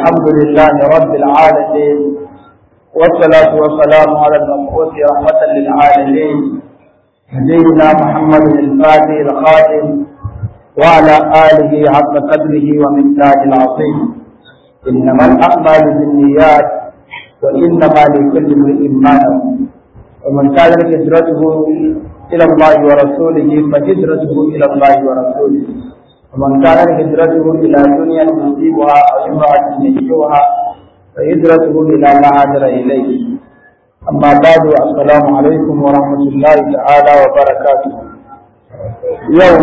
الحمد لله رب العالمين والصلاة والسلام على المبعوث رحمة للعالمين نبينا محمد الفاتح الخاتم وعلى آله حق قدره ومقداره العظيم إنما الأعمال بالنيات وإنما لكل امرئ ما نوى ومن كانت هجرته إلى الله ورسوله فهجرته إلى الله ورسوله ومن كانت هجرته إلى دنيا يصيبها أو امرأة ينكحها فهجرته إلى ما هاجر إليه أما بعد السلام عليكم ورحمة الله تعالى وبركاته يوم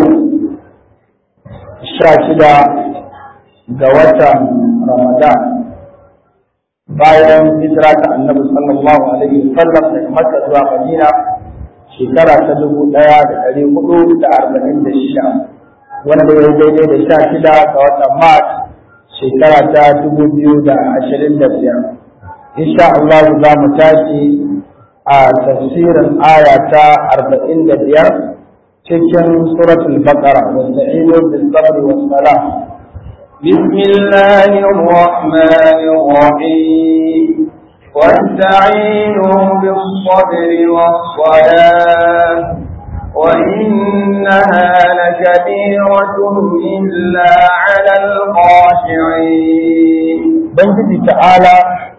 الشاشدة جوة رمضان bayan hijira ta annabi sallallahu alaihi wasallam daga Makka zuwa Madina shekara ta dubu ɗaya da ɗari hudu da arba'in da shida wanda ya daidai da sha shida ga watan Mars shekara ta dubu biyu da ashirin da biyar. Insha Allah za mu tashi a tafsirin aya ta arba'in da biyar cikin suratul baqara wa ta'inu bis sabri was salam بسم الله الرحمن الرحيم واستعينوا بالصبر والصلاة وإنها لكبيرة إلا على الخاشعين Ubangiji ta'ala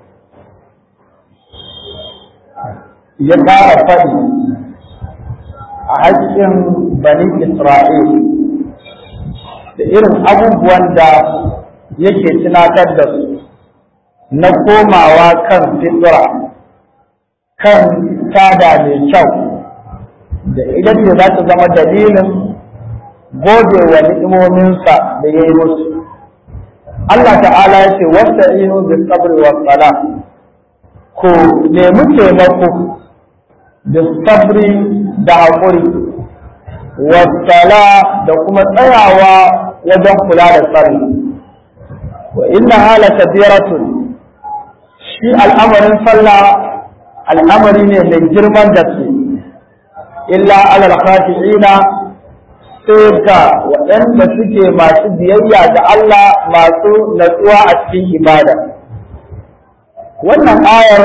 ya ƙara faɗi a haƙƙin bani Isra'il da irin abubuwan da yake tunatar da su na komawa kan fitra kan tada mai kyau da idan ne za ta zama dalilin gode wa ni'imominsa da ya yi musu Allah ta'ala ya ce wasta inu bi sabri wa sala ku nemi taimako da sabri da haƙuri wa sala da kuma tsayawa wajen kula da tsari wa inna hala kabiratun shi al'amarin sallah al'amari ne mai girman gaske illa alal khashi'ina sai ga waɗanda suke masu biyayya ga Allah masu natsuwa a cikin ibada wannan ayar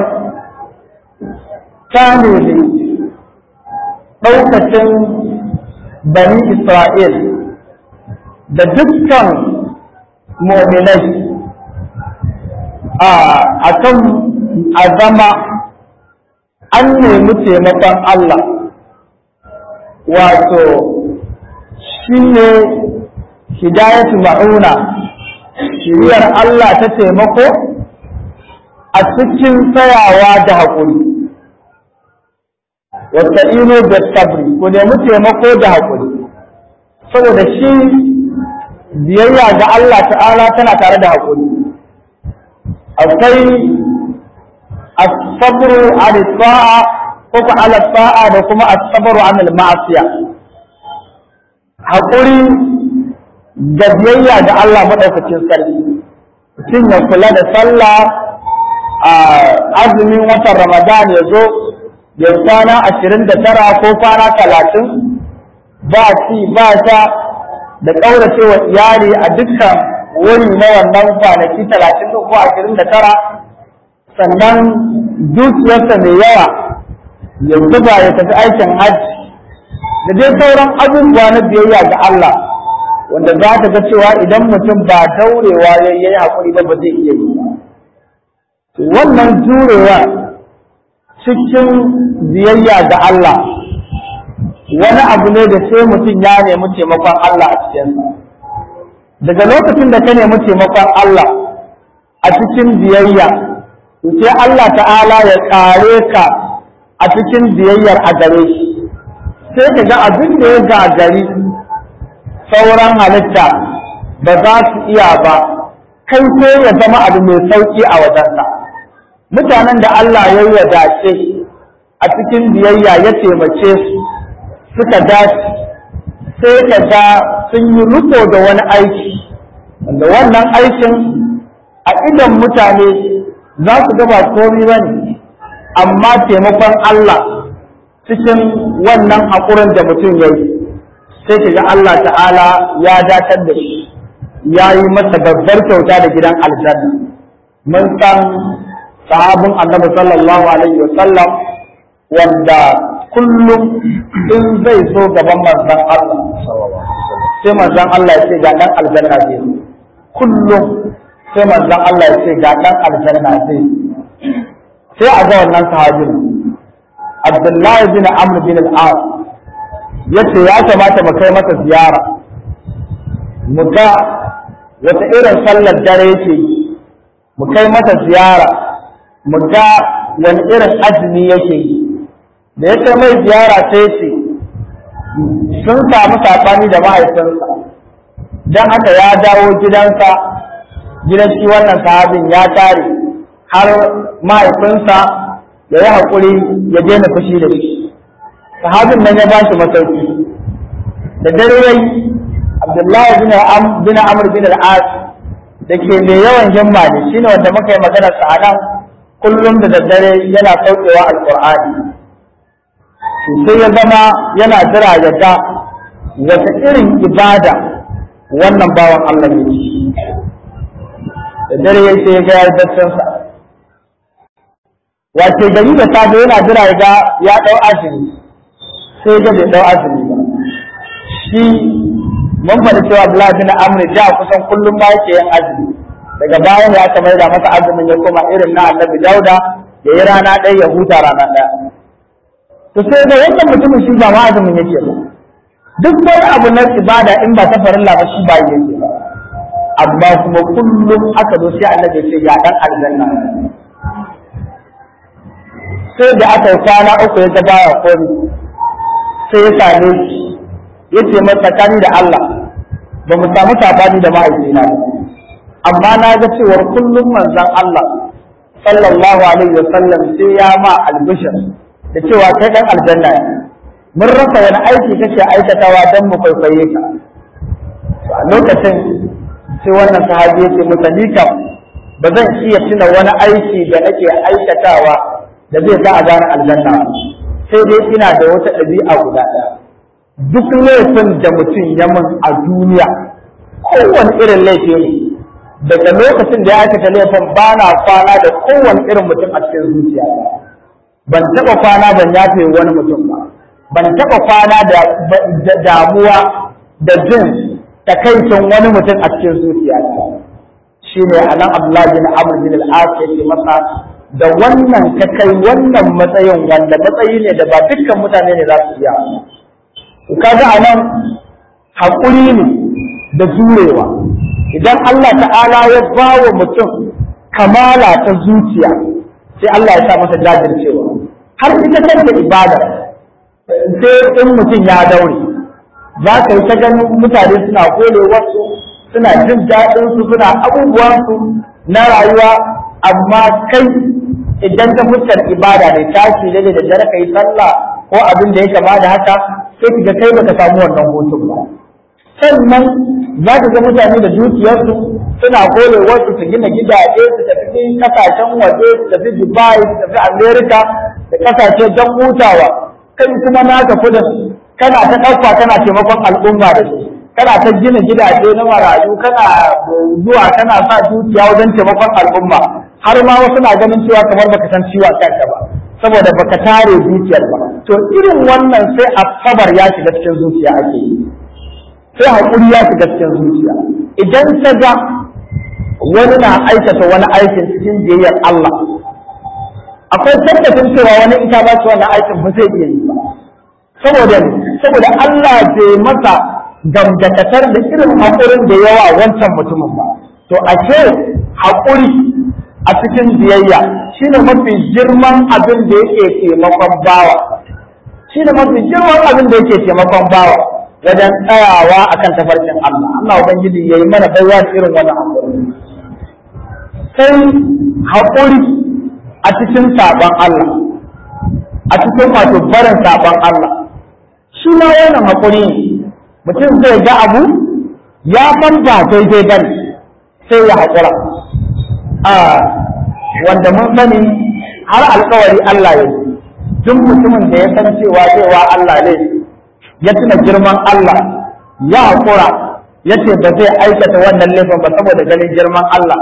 ta nuni ɗaukacin bani Isra'il da dukkan mu'minai a kan azama an nemi taimakon Allah wato shi ne hidayatu ma'una shiriyar Allah ta taimako a cikin tsayawa da haƙuri wata ino da sabri ku nemi taimako da haƙuri saboda shi biyayya ga Allah ta'ala tana tare da haƙuri akwai asabru an ta'a ko ku ala ta'a da kuma asabru an al-ma'asiya haƙuri da biyayya ga Allah madaukakin sarki mutum ya kula da sallah a azumin watan Ramadan ya zo ya kwana ashirin da tara ko kwana talatin ba ci ba sha da ƙaurace wa iyali a dukkan wani na wannan kwanaki talatin ko ashirin da tara sannan dukiyarsa mai yawa ya zuba ya tafi aikin hajji da dai sauran abubuwa na biyayya ga Allah wanda za ta ga cewa idan mutum ba daurewa ya yi haƙuri ba ba zai iya yi wannan jurewa cikin biyayya ga Allah wani abu ne da sai mutum ya nemi taimakon Allah a cikinsa daga lokacin da ka nemi taimakon Allah a cikin biyayya sai Allah ta'ala ya kare ka a cikin biyayyar a gare shi sai ka ga abin da ya gagari sauran halitta ba za su iya ba kai sai ya zama abu mai sauki a wajenka mutanen da Allah ya yi dace a cikin biyayya ya taimake su suka dace sai ka ga sun yi riko da wani aiki wanda wannan aikin a idan mutane za su gaba komai ba ne amma taimakon Allah cikin wannan haƙurin da mutum ya yi sai ka ga Allah ta'ala ya datar da shi ya yi masa babbar kyauta da gidan aljanna mun san sahabin annabi sallallahu alaihi wa sallam wanda kullum in zai zo gaban manzon Allah sai manzon Allah ya ce ga dan aljanna zai kullum sai manzon Allah ya ce ga dan aljanna zai sai a ga wannan sahabin Abdullahi bin Amr bin al-As yace ya kamata mu kai mata ziyara mu ga wata irin sallar dare yake yi mu kai mata ziyara mu ga wani irin azumi yake yi da ya kai mai ziyara sai ce sun samu saɓani da mahaifinsa don haka ya dawo gidansa gidan shi wannan sahabin ya tare har mahaifinsa ya yi haƙuri ya daina fushi da shi sahabin nan ya ba shi masauki da dare yayi abdullahi bin amr bin al-as da ke mai yawan himma ne shine wanda muka yi magana sa nan kullum da daddare yana saukewa alqur'ani sai ya zama yana jira ya ga wata irin ibada wannan bawan Allah ne da dare ya sai ya ga ya sa wace gari da safe yana jira ya ga ya dau azumi sai ga bai dau azumi ba shi mun faɗi cewa Abdullahi bin Amr da kusan kullum ma yake yin azumi daga bayan ya aka maida masa azumin ya koma irin na Annabi Dauda ya yi rana ɗaya ya huta rana ɗaya to sai da wannan mutumin shi ba ma azumin yake ba duk wani abu na ibada in ba ta farilla ba shi ba yake ba amma kuma kullum aka zo sai Annabi ya ce ga dan aljanna sai da aka yi kwana uku ya ga baya kori sai ya same shi ya ce masa tsakani da Allah ba mu samu sabani da mahaifina ba amma na ga cewar kullum manzon Allah sallallahu alaihi wa sallam sai ya ma albishir da cewa kai dan aljanna ne mun rasa wani aiki kake aikatawa dan mu kwaikwaye ka a lokacin sai wannan sahabi yake masa ni kam ba zan iya tuna wani aiki da nake aikatawa da zai sa a gane aljanna sai dai ina da wata ɗabi'a guda ɗaya duk laifin da mutum ya min a duniya kowane irin laifi ne daga lokacin da ya aikata laifin ba na kwana da kowane irin mutum a cikin zuciya ban taɓa kwana ban yafe wani mutum ba ban taɓa kwana da damuwa da jin takaicin wani mutum a cikin zuciya shi ne a nan abdullahi bin amr bin al-as yake masa da wannan ka kai wannan matsayin wanda matsayi ne da ba dukkan mutane ne za su iya kaga a nan haƙuri ne da jurewa idan Allah ta'ala ya ba wa mutum kamala ta zuciya sai Allah ya sa masa jajircewa har ita kanta ibada sai in mutum ya daure za ka yi ta ganin mutane suna kole wasu suna jin daɗinsu suna abubuwansu na rayuwa amma kai idan ka fuskar ibada ne tashi da da dare ka yi sallah ko abin da ya kama da haka sai ka ga kai baka samu wannan hutun ba sannan za ka ga mutane da dukiyarsu suna kore wasu su gina gidaje su tafi kasashen waje su tafi dubai su tafi america da kasashe don hutawa kai kuma naka kudin kana ta ɗauka kana taimakon al'umma da shi kana ta gina gidaje na marayu kana zuwa kana sa dukiya wajen taimakon al'umma har ma wasu na ganin cewa kamar baka san ciwon kanka ba saboda baka tare zuciyar ba to irin wannan sai asabar ya shiga cikin zuciya ake yi sai haƙuri ya shiga cikin zuciya idan ta ga wani na aikata wani aikin cikin biyayyar Allah akwai tabbacin cewa wani ita ba shi wannan aikin ba zai iya yi ba saboda saboda Allah bai masa gamdakatar da irin haƙurin da yawa wancan mutumin ba to ashe haƙuri a cikin biyayya shine mafi girman abin da yake taimakon bawa shine mafi girman abin da yake taimakon bawa wajen tsayawa akan tafarkin Allah Allah ubangiji yayi mana baiwa da irin wannan haƙuri sai haƙuri a cikin saɓon Allah a cikin wato barin saɓon Allah shi ma wannan haƙuri ne mutum zai ga abu ya san ba daidai ba sai ya haƙura a wanda mun sani har alkawari Allah ya duk mutumin da ya san cewa cewa Allah ne ya tuna girman Allah ya haƙura ya ce ba zai aikata wannan laifin ba saboda ganin girman Allah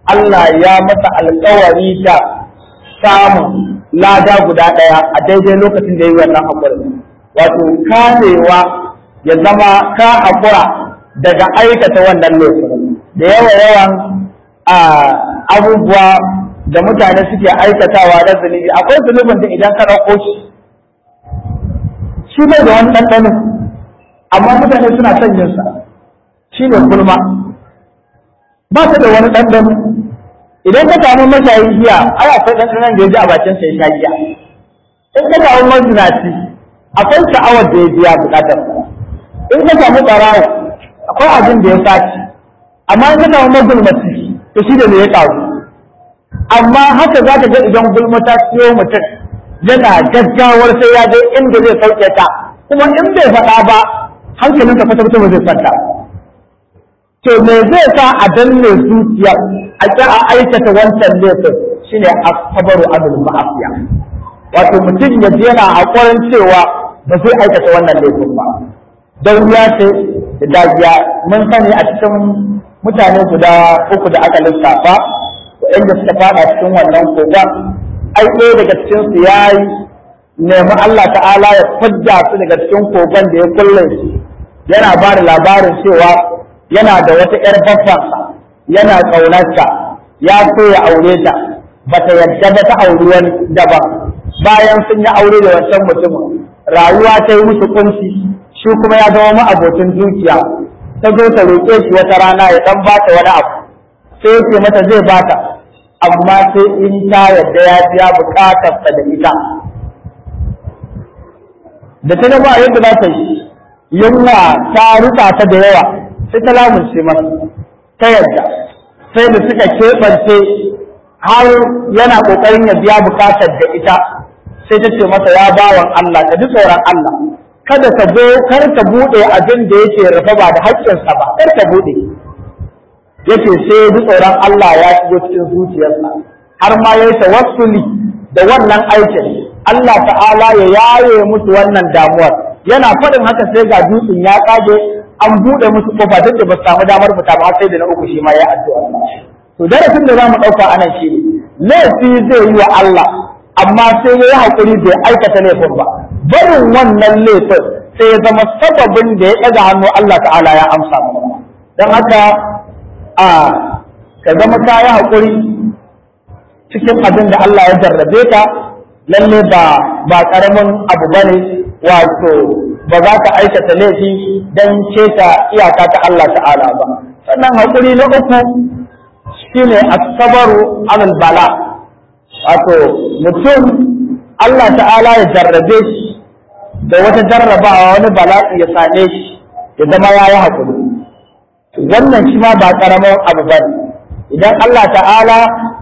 Allah ya masa alkawari da samun lada guda ɗaya a daidai lokacin da ya yi wannan haƙurin wato kamewa ya zama ka haƙura daga aikata wannan laifin da yawa yawan abubuwa da mutane suke aikatawa da zunubi akwai zunubin da idan ka ɗauko shi shi bai da wani ɗanɗano amma mutane suna son yin sa shi ne kulma ba ta da wani ɗanɗano idan ka samu mashayin giya ai akwai ɗanɗanon da ya ji a bakin sa ya sha giya in ka samu mazinaci akwai sha'awar da ya biya buƙatar in ka samu ɓarawo akwai abin da ya sace amma in ka samu magulmaci to shi da me ya ƙaru amma haka za ka ga idan gulma ta siyo mutum yana gaggawar sai ya je inda zai sauke ta kuma in bai faɗa ba hankalinsa kwata-kwata ba zai kwanta to me zai sa a danne zuciya a ƙi a aikata wancan laifin shine asabaru abul ma'afiya wato mutum ya je yana haƙurin cewa ba zai aikata wannan laifin ba don ya ce da dagiya mun sani a cikin mutane guda uku da aka lissafa waɗanda suka fada cikin wannan kogon ai ɗaya daga cikin su yayi nemi Allah ta'ala ya fadda su daga cikin kogon da ya kulle su yana ba da labarin cewa yana da wata ‘yar baffansa yana ƙaunarta ya so ya aure ta ba ta yadda ba ta auri wani daban bayan sun yi aure da wancan mutumin rayuwa ta yi musu kunci shi kuma ya zama ma'abocin dukiya ta zo ta roƙe shi wata rana ya ɗan ba ta wani abu sai yake mata zai ba ta amma sai in ta yadda ya biya buƙatarsa da ita da ta gaba yadda za ta yi yunwa ta rika ta da yawa sai ta lamunce masa ta yadda sai da suka keɓance har yana ƙoƙarin ya biya buƙatar da ita sai ta ce masa ya bawan Allah ka ji tsoron Allah kada ka zo kar ka buɗe abin da yake rufe ba da haƙƙinsa ba kar ka buɗe yake sai ji tsoron Allah ya shigo cikin zuciyarsa har ma ya yi tawassuli da wannan aikin Allah ta'ala ya yaye musu wannan damuwar yana faɗin haka sai ga dutsen ya tsage an buɗe musu kofa duk da ba su samu damar fita ba sai da na uku shi ma ya addu'a to darasin da zamu ɗauka anan shi ne laifi zai yi wa Allah amma sai ya yi haƙuri bai aikata laifin ba barin wannan laifin sai ya zama sababin da ya ɗaga hannu Allah ta'ala ya amsa don haka a ka zama ka yi haƙuri cikin abin da Allah ya jarrabe ka lalle ba ba ƙaramin abu bane wato ba za ka aikata laifi don keta iyaka ta Allah ta'ala ba sannan haƙuri na uku shine asabaru alal bala wato mutum Allah ta'ala ya jarrabe shi da wata jarrabawa wani bala'i ya same shi ya zama ya yi haƙuri wannan shi ma ba ƙaramin abu ba idan Allah ta'ala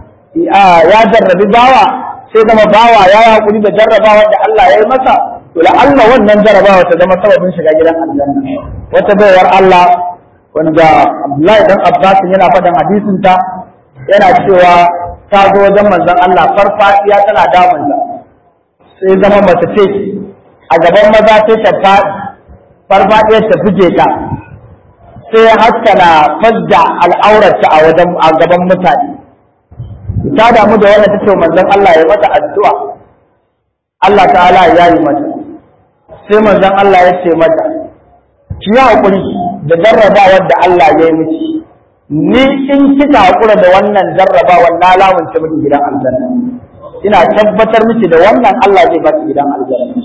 ya jarrabi bawa sai zama bawa ya yi haƙuri da jarrabawa da Allah ya yi masa to Allah wannan jarrabawa ta zama sababin shiga gidan aljanna wata baiwar Allah wanda Abdullahi dan Abbas yana faɗin hadisin ta yana cewa ta zo wajen manzon Allah farfadiya tana damunta sai zama mace ce a gaban maza sai ta faɗi farfadiyar ta buge ta sai haska na fadda al'aurarta a wajen a gaban mutane ta damu da wannan tace manzon Allah ya mata addu'a Allah ta'ala ya yi mata sai manzon Allah ya ce mata ki yi hakuri da jarrabawar da Allah ya yi miki ni in kika hakura da wannan jarrabawar na lamunta miki gidan aljanna ina tabbatar miki da wannan Allah zai baki gidan aljanna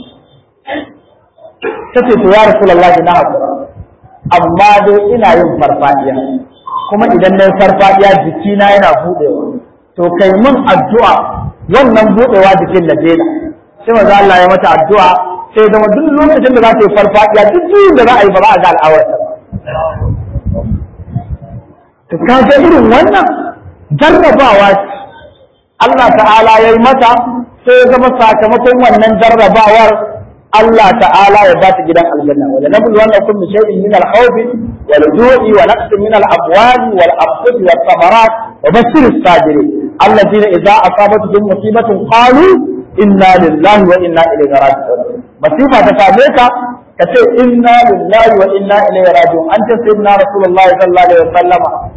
tace to ya rasulullahi na hakura amma dai ina yin farfadiya kuma idan na yi farfadiya jikina yana budewa to kai mun addu'a wannan budewa jikin na daina sai maza Allah ya mata addu'a sai zama duk lokacin da za ta yi farfadiya duk juyin da za a yi ba za a ga al'awarta to ka ga irin wannan jarrabawa ce Allah ta'ala ya yi mata sai ya zama sakamakon wannan jarrabawar Allah ta'ala ya ba ta gidan aljanna wa nablu wannan kun bi shay'in min al-khawfi wal ju'i wa naqsin min al-amwali wal anfusi was thamarat wa bashir as-sabirin alladhina idza asabatuhum musibatun qalu inna lillahi wa inna ilayhi raji'un masifa ta same ka ka ce inna lillahi wa inna ilayhi raji'un anta sayyidina rasulullahi sallallahu alaihi wasallam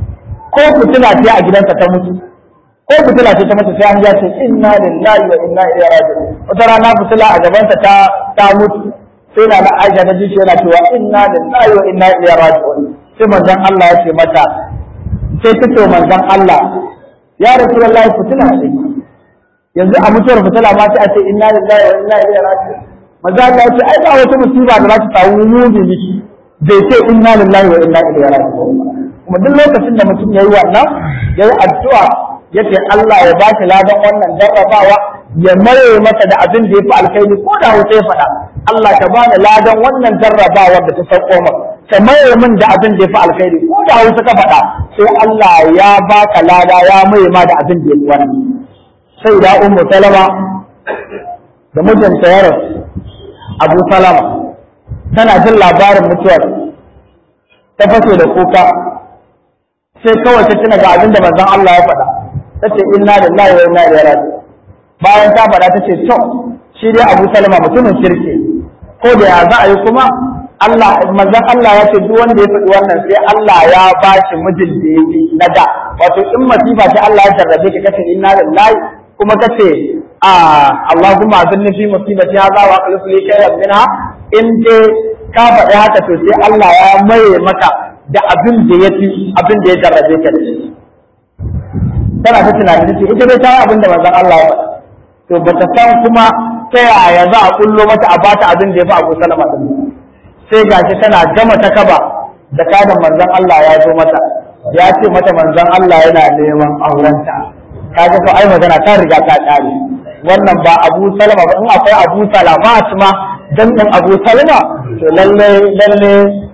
ko fitila ce a gidansa ta mutu ko fitila ce ta mutu sai an ya ce inna lillahi wa inna ilaihi raji'un wata rana fitila a gabansa ta ta mutu sai na na Aisha ta ji shi yana cewa inna lillahi wa inna ilaihi raji'un sai manzon Allah ya ce mata sai ta ce manzon Allah ya rasulullahi fitila ce yanzu a mutuwar fitila ma sai a ce inna lillahi wa inna ilaihi raji'un manzon Allah ya ce ai ba wata musiba da za ta samu mumini bai ce inna lillahi wa inna ilaihi raji'un kuma duk lokacin da mutum yayi wannan yayi addu'a yace Allah ya bashi ladan wannan jarrabawa ya maye masa da abin da yafi alkhairi ko da hausa ya faɗa Allah ka bani ladan wannan jarrabawar da ta sauko maka ka maye min da abin da yafi alkhairi ko da hausa ka faɗa sai Allah ya baka lada ya maye ma da abin da yafi wannan sai da ummu salama da mijinta ya rasu abu salama tana jin labarin mutuwar ta fashe da kuka sai kawai ta tuna ga abin da manzon Allah ya faɗa ta ce inna lillahi wa inna ilaihi raji'un bayan ta faɗa ta ce to shi dai Abu Salama mutumin kirki ko da ya za a yi kuma Allah manzon Allah ya ce duk wanda ya faɗi wannan sai Allah ya ba shi mijin da yake na da wato in masifa ta Allah ya jarrabe ka kace inna lillahi kuma kace a Allahumma azilni fi musibati hadha wa akhlif li khayran minha in dai ka faɗi haka to sai Allah ya maye maka da abin da ya fi abin da ya jarrabe ka da shi tana ta tunani ta ce ita dai ta yi abin da manzon Allah ya faɗa to ba ta san kuma ta yaya za a kullo mata a bata abin da ya fi Abu Salama din sai gashi tana gama ta kaba da kadan manzon Allah ya zo mata ya ce mata manzon Allah yana neman aurenta kaga to ai magana ta riga ta kare wannan ba Abu Salama ba in akwai Abu Salama ma dan din Abu Salama to lalle lalle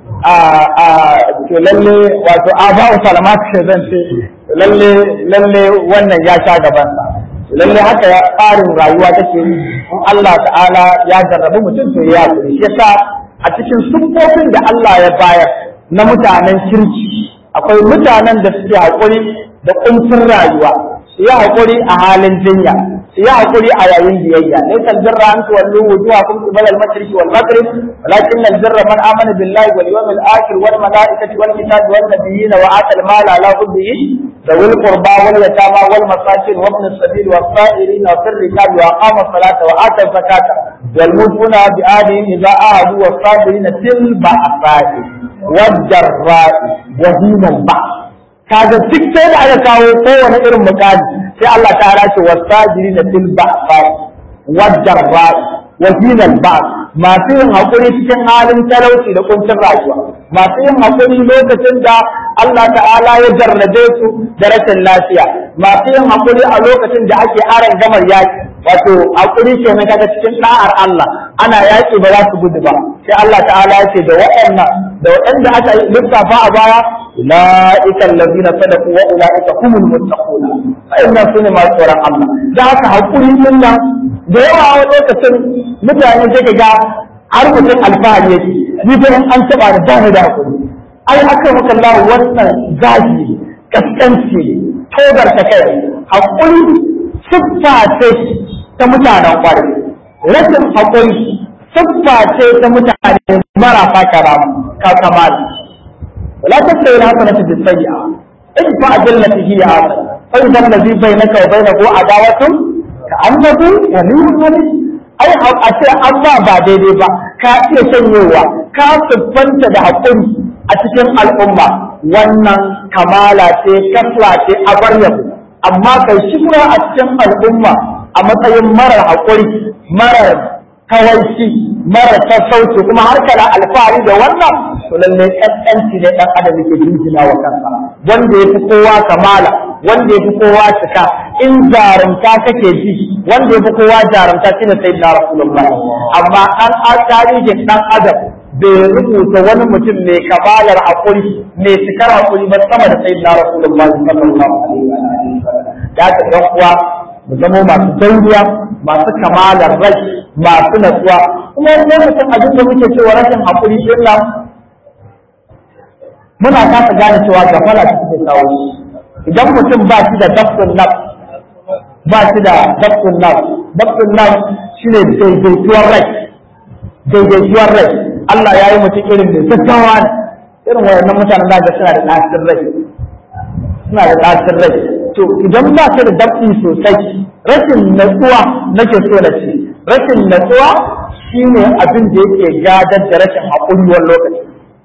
to lalle wato aba'u salamat ce zan ce lalle lalle wannan ya sha gaban sa lalle haka ya tsarin rayuwa take yi in Allah ta'ala ya jarrabu mutum to ya kuri shi yasa a cikin siffofin da Allah ya bayar na mutanen kirki akwai mutanen da suke haƙuri da kuncin rayuwa su yi haƙuri a halin jinya su yi haƙuri a yayin biyayya laysa albirra an tuwallu wujuhakum qibala al-mashriq wal maghrib walakin albirra man amana billahi wal yawmil akhir wal malaikati wal kitabi wan nabiyyin wa ata al-mala ala hubbihi ذوي القربى واليتامى والمساكين وابن السبيل والصائرين وفي الركاب واقام الصلاه واتى الزكاه والموفون بعهدهم اذا عاهدوا والصابرين في البأساء والضراء وحين البأس kaga duk sai da aka kawo kowane irin mukami sai Allah ta ce wasajiri na fil ba'sa wadarra wa hinal ba masu yin hakuri cikin halin talauci da kuncin rayuwa masu yin hakuri lokacin da Allah ta'ala ya jarrabe su da rashin lafiya masu yin hakuri a lokacin da ake aran gamar yaki wato hakuri ke na kaga cikin da'ar Allah ana yaki ba za su gudu ba sai Allah ta'ala ya ce da waɗannan da waɗanda aka lissafa a baya أولئك الذين صدقوا وأولئك هم المتقون فإن سنة ما tsoron Allah da haka hakuri din nan da yawa a lokacin mutane sai ga har mutum alfahari yake ni fa an taba da bani da hakuri ai aka maka Allah wannan zagi kaskanci togar ta kai hakuri siffa ce ta mutanen kwarai rashin hakuri siffa ce ta mutane marasa karama ka kamala ولا تستوي الحسنة بالسيئة ادفع بالتي هي أحسن فإذا الذي بينك وبينه عداوة كأنه ولي حميد ai a ce an ba ba daidai ba ka iya sanyowa ka siffanta da haƙuri a cikin al'umma wannan kamala ce kasla ce a bar yabo amma kai shura a cikin al'umma a matsayin marar haƙuri marar kawaici mara sassauci kuma har kana alfahari da wannan to lalle kaskanci ne dan adam yake jinjina wa kansa wanda yafi kowa kamala wanda yafi kowa cika in jarumta kake ji wanda yafi kowa jarumta shine sayyidina rasulullah amma an tarihin dan adam bai rubuta wani mutum mai kamalar hakuri mai cikar hakuri ba sama da sayyidina rasulullah sallallahu alaihi wa sallam da ka yan uwa mu zama masu dauriya masu kamalar rai masu natsuwa kuma lokacin abin da muke cewa rashin haƙuri din nan muna kasa gane cewa gafala ta suke kawo idan mutum ba shi da dabtun naf ba shi da dabtun naf dabtun naf shine daidaituwar rai daidaituwar rai Allah ya yi mutum irin mai gaggawa ne irin wayannan mutanen da suna da ɗacin rai suna da ɗacin rai to idan ba ka da daɗi sosai rashin natsuwa nake so na ce rashin natsuwa shine abin da yake gadar da rashin haƙuri wani lokaci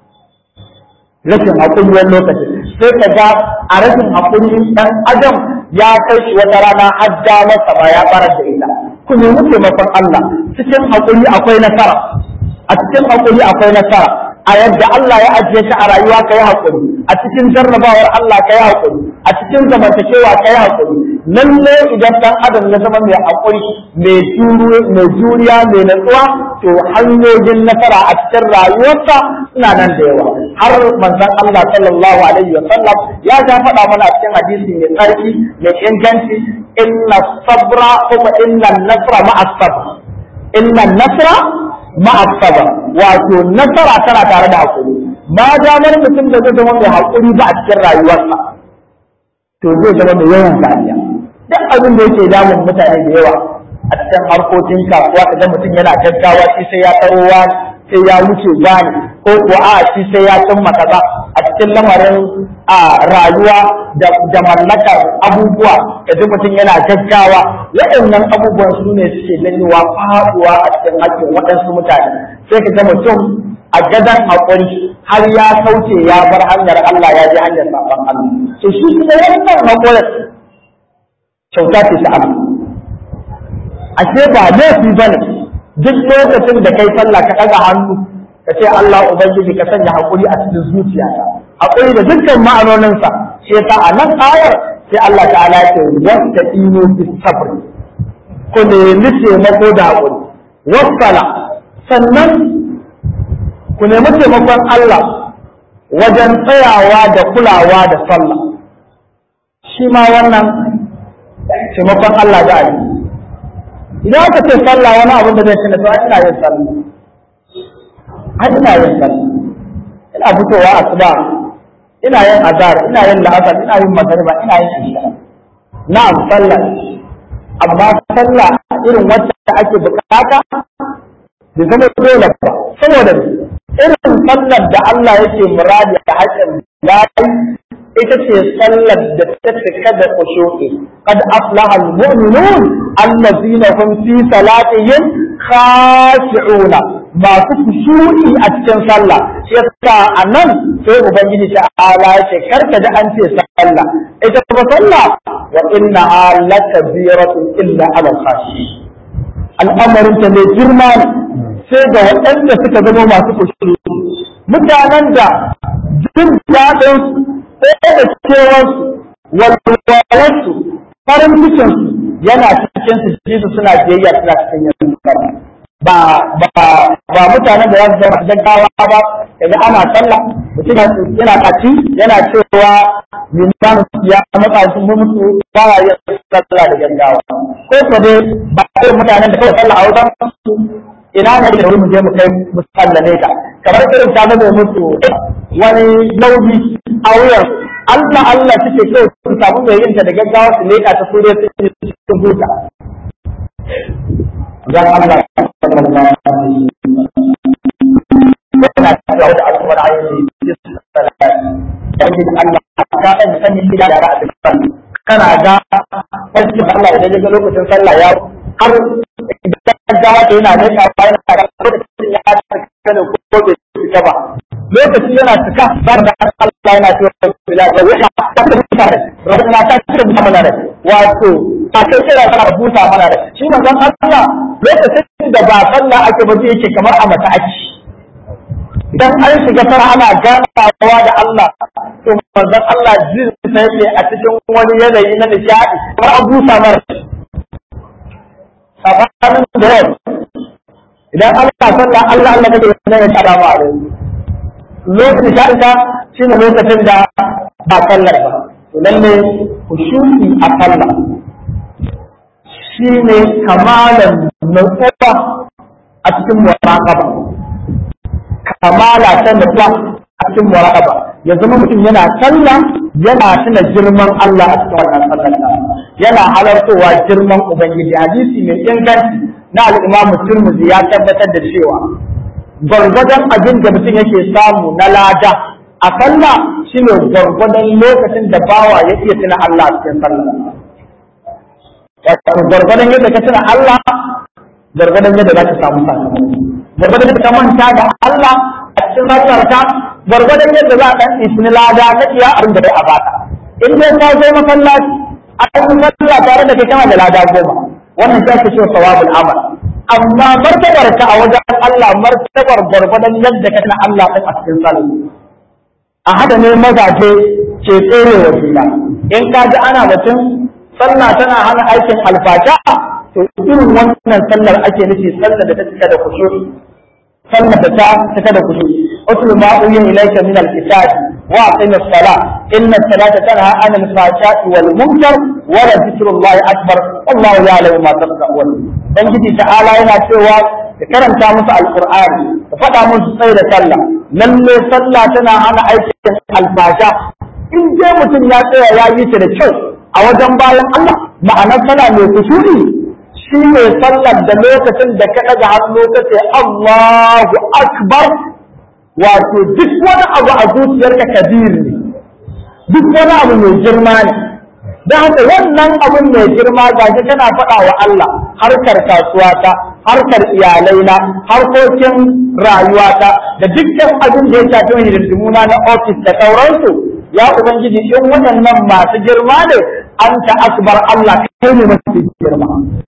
rashin haƙuri wani lokaci sai ka ga a rashin haƙuri ɗan adam ya kai shi wata rana har masa ba ya fara da ita ku nemi taimakon Allah cikin haƙuri akwai nasara a cikin haƙuri akwai nasara a yadda Allah ya ajiye shi a rayuwa ka yi haƙuri a cikin jarrabawar Allah ka yi haƙuri a cikin zamantakewa ka yi haƙuri lalle idan ɗan adam ya zama mai haƙuri mai juriya mai natsuwa to hanyoyin nasara a cikin rayuwarsa suna nan da yawa har manzon Allah sallallahu alaihi wa sallam ya ja faɗa mana a cikin hadisi mai tsarki mai inganci inna sabra kuma inna nasra ma'a sabr inna nasra ma'a sabr wato nasara tana tare da hakuri ma damar mutum da zai zama mai hakuri ba a cikin rayuwarsa to zai zama mai yawan dariya duk abin da yake damun mutane da yawa a cikin harkokin kasuwa kaga mutum yana gaggawa shi sai ya tsaro wani sai ya wuce gani ko ko a shi sai ya cimma kaza a cikin lamarin a rayuwa da mallakar abubuwa kaji mutum yana gaggawa waɗannan abubuwan su ne suke janyowa faɗuwa a cikin hakkin waɗansu mutane sai ka ga mutum a gadon haƙuri har ya kauce ya bar hanyar Allah ya je hanyar saɓon Allah to shi kuma wannan haƙurin kyauta ce ta Allah ashe ba laifi bane duk lokacin da kai sallah ka ɗaga hannu ka ce Allah ubangiji ka sanya haƙuri a cikin zuciyata haƙuri da dukkan ma'anoninsa shi yasa a nan ayar sai Allah ta'ala ya ce wasta ino bis sabr ku nemi taimako da haƙuri wasala sannan ku nemi taimakon Allah wajen tsayawa da kulawa da sallah shi ma wannan taimakon Allah da ali idan aka ce sallah wani abin da zai tuna to ina yin sallah har ina yin sallah ina fitowa asuba ina yin azhar ina yin la'asar ina yin magariba ina yin isha na'am sallah amma sallah irin wacce ake bukata bai zama dole ba saboda irin sallar da Allah yake muradi a haƙƙin bayi ita ce sallar da ta cika da kushu'i qad aflaha almu'minun allazina hum fi salatihim khashi'una masu kushu'i a cikin sallah shi yasa anan sai ubangiji ta ala ya ce karka da an ce sallah ita kuma sallah wa inna lakabiratun illa ala khashi al'amarin ta ne girma ne sai ga waɗanda suka zama masu kushu'i mutanen da jin daɗin sai da cewarsu walwalarsu farin cikinsu yana cikin su ji su suna biyayya suna cikin yin ba ba ba mutanen da za su zama gaggawa ba kaga ana sallah mutum yana kaci yana cewa liman ya matsa su mu mutu ba ya yin sallah da gaggawa ko ko dai ba irin mutanen da kawai sallah a wajen su ina ne da mu je mu kai mu sallame ka kamar irin ta zama mutu wani nauyi a wuyan Allah Allah suke kai su samu mai yin ta da gaggawa su leka ta sure su cikin huta dan Allah sallallahu alaihi wasallam yana cewa da al'umar ayyuka cikin Allah ka san sanin gida da ra'a kana ga wasu Allah idan ya ga lokacin sallah ya har idan ga wata yana da ka bayan ka lokacin ya ta da ko bai cika ba lokaci yana cika ba da Allah yana cewa bila da wata ta ta mutane rabbana ta ta mana da wato ta kai kira kana buta mana da shi manzon Allah lokacin da ba sallah ake ba yake kamar a mata ake idan an shiga fara ana ganawa da Allah to manzon Allah jin sai ne a cikin wani yanayi na nishadi kamar an busa mara sabanin da yau idan Allah sallah Allah Allah kake ne ya tsara ma a lokacin nishadi ta shine lokacin da ba sallar ba to lalle khushu'i a sallah shine kamalan nutsuwa a cikin muraqaba kamala ta nutsuwa a cikin muraqaba ya zama mutum yana sallah yana tuna girman Allah a cikin wannan sallar yana halartowa girman ubangiji hadisi mai inganci na al-Imam Tirmidhi ya tabbatar da cewa gwargwadon abin da mutum yake samu na lada a sallah shine gwargwadon lokacin da bawa ya iya tuna Allah a cikin sallah wato gwargwadon yadda ka tuna Allah gwargwadon yadda za ka samu sakamako gwargwadon yadda ka manta da Allah a cikin sallarka gwargwadon yadda za a ɗan isni lada na iya abin da bai a baka in dai ka zo masallaci a cikin sallah tare da kai kana da lada goma wannan ta ce sawabul amal amma martabar ka a wajen Allah martabar gwargwadon yadda ka tuna Allah ɗin a cikin sallah a haka ne mazaje ke tsere wa juna in ka ji ana batun sallah tana hana aikin alfasha to irin wannan sallar ake nufi sallar da ta cika da kusuri sallar da ta cika da kusuri utlu ma uya ilayka min alkitab wa aqim as-salah inna as-salata tanha 'anil fahsha'i wal munkar wa la dhikrullahi akbar wallahu ya'lamu ma tasna'un ubangiji ta'ala yana cewa ka karanta musu alqur'ani ka faɗa musu sai da sallah lalle sallah tana hana aikin alfasha in dai mutum ya tsaya ya yi ta da kyau a wajen bayan Allah ma'anar sallah mai kusuri shi ne sallar da lokacin da ka ɗaga hannu ka ce Allahu akbar wato duk wani abu a zuciyarka kabir ne duk wani abu mai girma ne da haka wannan abun mai girma gashi kana faɗa wa Allah harkar kasuwata harkar iyalaina harkokin rayuwata da dukkan abin da ya shafi hidindimuna na ofis da sauransu ya ubangiji in waɗannan masu girma ne an ta akbar Allah kai ne masu girma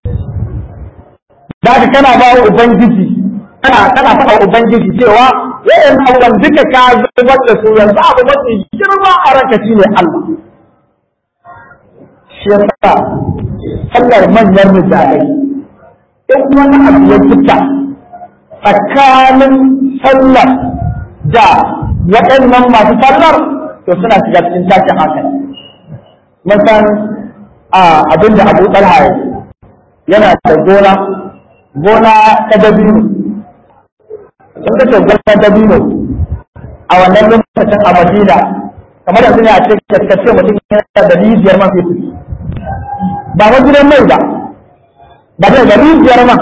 da kana ba wa ubangiji kana kana faɗa ubangiji cewa yayin abubuwan duka ka zubar da su yanzu abu mafi girma a ranka shine Allah shi yasa sallar manyan misalai in wani abu ya fita tsakanin sallar da waɗannan masu sallar to suna shiga cikin tashin hankali mun san abin da abu ɗalha yana da gona gona ta dabino sun kace gona dabino a wannan lokacin a madina kamar yanzu ne a ce kace mutum yana da rijiyar man fetur ba ma gidan mai ba ba da da rijiyar man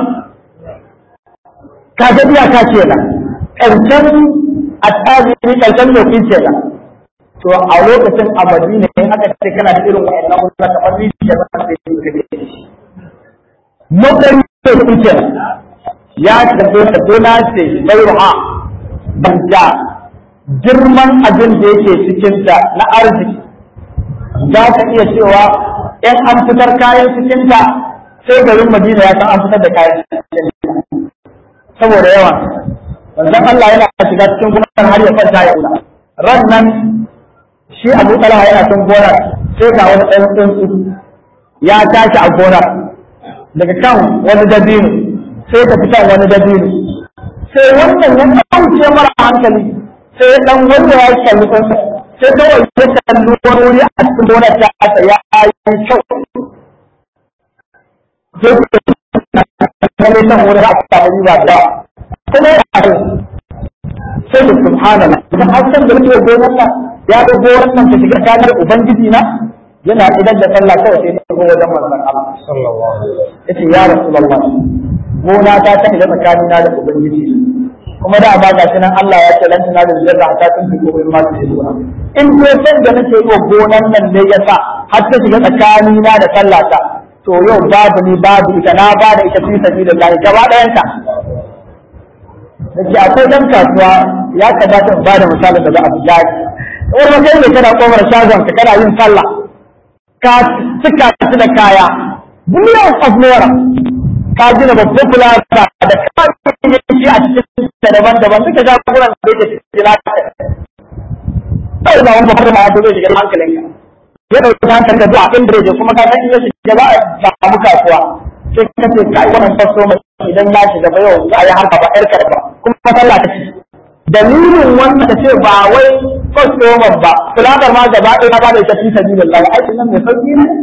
ka ga biya ka ce na ƙarshen a tsari ƙarshen lokin ce na to a lokacin a madina in aka ce kana da irin wa'annan wanda kamar rijiyar man fetur ka ne matsayin lokin ce ya tafi da gona ce bai ruha banja girman abin da yake cikinta na arziki za ka iya cewa in an fitar kayan cikinta sai garin madina ya san an fitar da kayan cikinta saboda yawan wanzan Allah yana shiga cikin gonar har ya kwanta ya kula ran nan shi abu talha yana cikin gonar sai ga wani ɗan tsuntsu ya tashi a gonar daga kan wani dabino sai ka fitan wani dabino sai wannan ya ɗauke mara hankali sai dan wanda ya kalli kansa sai kawai ya kalli wani wuri a cikin gonar ta asa ya yi kyau sai ku kalli san wani a samu riba da kuma ya kai sai da subhanallah idan an san da nake gonar nan ya ga gonar nan ta shiga kanar ubangiji na yana idan da sallah kawai sai ta go wajen manzon Allah sallallahu alaihi wasallam yace ya rasulullah gona ta ta shiga tsakanina da ubangiji kuma da ba ga nan Allah ya ce lan tana da zarra ta tun ko in ma ta yi gona in ko san da nake yi gonan nan ne yasa har ta shiga tsakani na da sallata to yau babu ni babu ita na ba da ita fi sabilillah gaba ɗayan ta Dake akwai dan kasuwa ya kamata in ba da misalin da za a fi jari. Wani kai ne kana komar shagon ka kana yin sallah. Ka cika shi da kaya. Billions of naira. ka gina babban fulata da kawai shi a cikin da daban-daban duka ja kuma da yake cikin lafiya. Sai da wani babban ma zai shiga hankalinka. Ya ɗauki hankali ka zuwa inda ya kuma ka san iya shiga za a samu kasuwa. Sai ka ce kai wannan fasto mai idan ya shiga ba yau za a yi harka ba ƴar karba kuma sallah ta ci. Dalilin wannan ta ce ba wai fastoman ba, fulatar ma gaba ɗaya ba da ita fi sabilillah aikin nan mai sauƙi ne.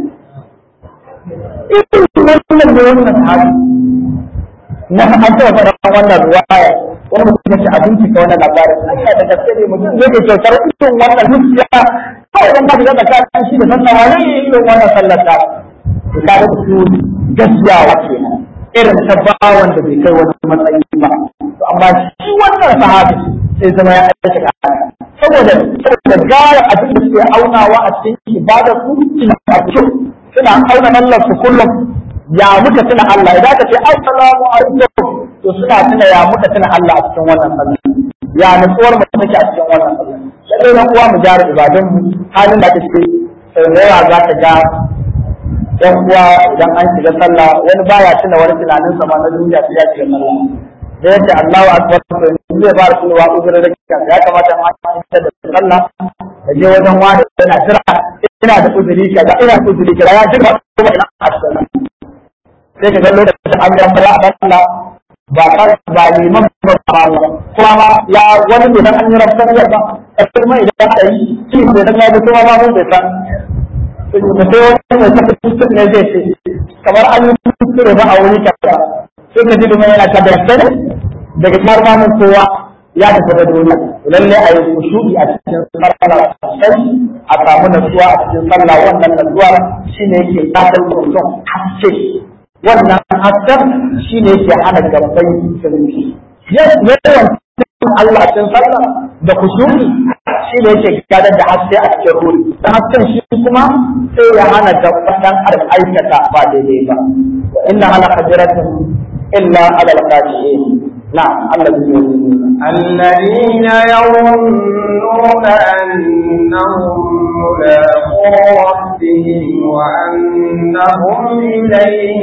irin wannan da wannan sahabi na an taɓa faɗa wannan ruwaya wani mutum ya ci abinci ka wannan labarin Allah da gaske ne mutum zai ke kyautar irin wannan zuciya kawai dan ba shi da tsakanin shi da sannawa ne irin wannan sallar ta to ka ga su gaskiyawa kenan irin ta bawan da bai kai wani matsayi ba to amma shi wannan sahabi sai zama ya aika saboda saboda da gaya abin da suke aunawa a cikin ibada su suna a cikin suna auna mallar su kullum ya muka tuna Allah idan ka ce assalamu alaikum to suna tuna ya muka tuna Allah a cikin wannan sallah ya nutsuwar mu take a cikin wannan sallah sai dan uwa mu gyara ibadun mu halin da take sai da yawa za ka ga yan uwa idan an shiga sallah wani baya tuna wani tunanin sa ma na duniya sai ya shiga sallah da yake Allahu akbar to zai ba su wa uzurin da kika ya kamata ma ta da sallah da je wajen wani yana jira ina da uzuri kaza ina da uzuri kaza ya jira kuma ina a sallah sai ka ga lokacin an ga sallah a sallah ba ka ba liman ba ba kuma ma ya wani ne dan an yi rabban ya ba kuma idan ka yi shi ne dan ya kuma ma mun bai san sai wani mai tafi kusur ne zai ce kamar an yi kusur ba a wuri kaza sai ka ji da yana ta da ne daga kamar ma mun kowa ya tafi da duniya lalle a yi kushu'i a cikin sallah sosai a samu natsuwa a cikin sallah wannan natsuwa shine yake kadar mutum haske wannan hasken shine yake hana gabbai sirri yawan Allah a cikin sallah da kushu'i shi ne yake gadar da haske a cikin ruri dan hasken shi kuma sai ya hana gaban dan adam aikata ba daidai ba wa inna ala qadiratun illa ala al-qadirin na'am Allah zai yi الذين يظنون أنهم ملاقو ربهم وأنهم إليه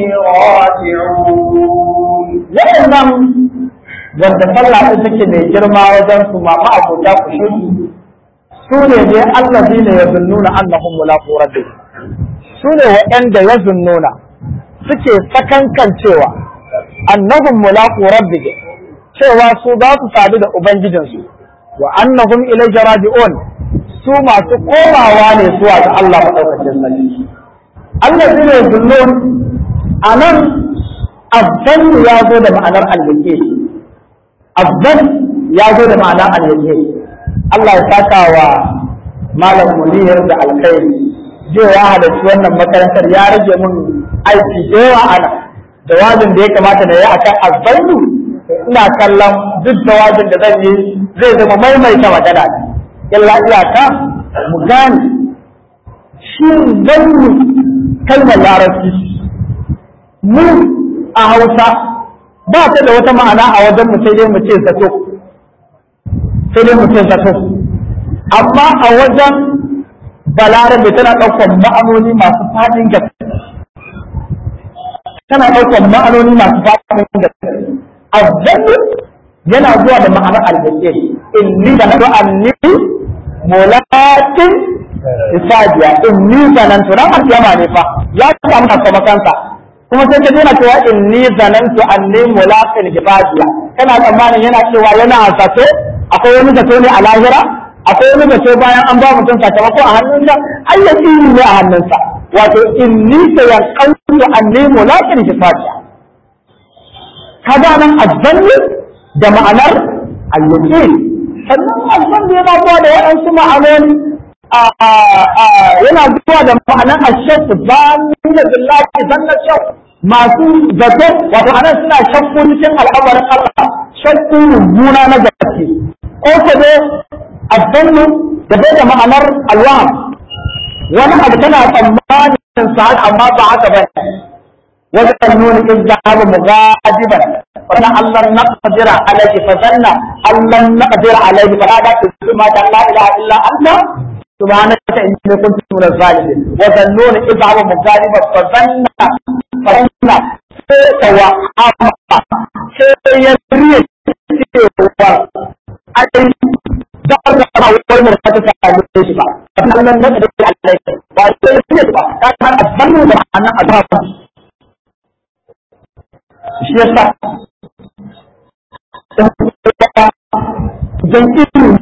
راجعون waɗannan wanda sallah ɗin take mai girma wajen su ma ma'abota ku shiri su ne dai allazi ne ya zunnuna annahum mulaqu rabbih su ne waɗanda ya zunnuna suke sakankan cewa annahum mulaqu rabbih cewa su za su sadu da ubangijinsu wa annahum ilayhi raji'un su masu komawa ne zuwa ga Allah madaukakin sarki allazi ne zunnun anan abdan ya zo da ma'anar al-yaqin abdan ya zo da ma'anar al-yaqin Allah ya saka wa malam munir da alkhairi zai ya halarci wannan makarantar ya rage mun aiki da yawa ana da wajin da ya kamata da ya akan azzannu ina kallon duk da wajin da zan yi zai zama maimaita magana illa iyaka mu gane shi zannu kalmar larabci mu a hausa ba ta da wata ma'ana a wajen mu sai dai mu ce zato sai dai mu ce zato amma a wajen balarabe tana ɗaukar ma'anoni masu faɗin gaske tana ɗaukar ma'anoni masu faɗin gaske azzannu yana zuwa da ma'anar algaske inni da na anni mulatin isajiya inni zanantu ran alkiyama ne fa ya samu sakamakansa kuma sai ka daina cewa inni zanantu anni mulaqin hisabiya kana tsammanin yana cewa yana zato akwai wani zato ne a lahira akwai wani zato bayan an ba mutum sakamako a hannunsa ai ya ne a hannunsa wato inni sayanqantu anni mulaqin hisabiya kaga nan azzanni da ma'anar al-yaqin sannan azzanni yana zuwa da waɗansu ma'anoni yana zuwa da ma'anar ashak zani da billahi zanna shak masu zato wato anan suna shakku cikin al'amarin Allah shakku mummuna na gaske ko ko dai azzanni da bai da ma'anar alwaham wani abu tana tsammanin sa amma ba haka ba وذنون إذ ذهب مغاضبا فظن أن لن نقدر عليه فظن أن لن نقدر عليه فنادى في ما لا إله إلا أنت سبحانك إني كنت من الظالمين وظنون إذ ذهب مغاضبا فظن فظن سوى أما سيريد سوى أي دار أول مرة تسأل ليش بقى فظن لن نقدر عليه وسيريد بقى كان أظن أن أدرك shi yasa idan ilimi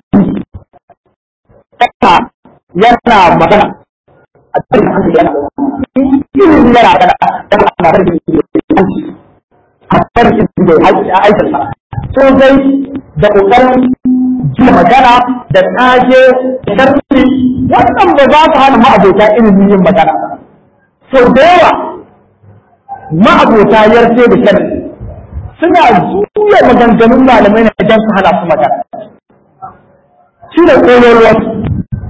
ta yana magana a cikin hankali yana ilimi yana magana da ana da ilimi a farkin da ya aikinsa so dai da ƙoƙarin ji magana da ƙage da ƙarfi wannan ba za su hana ma'abota ilimin yin magana sau da yawa ma'abota yarfe da sharri suna zuwa maganganun malamai na idan su hana su magana shi da ƙololuwa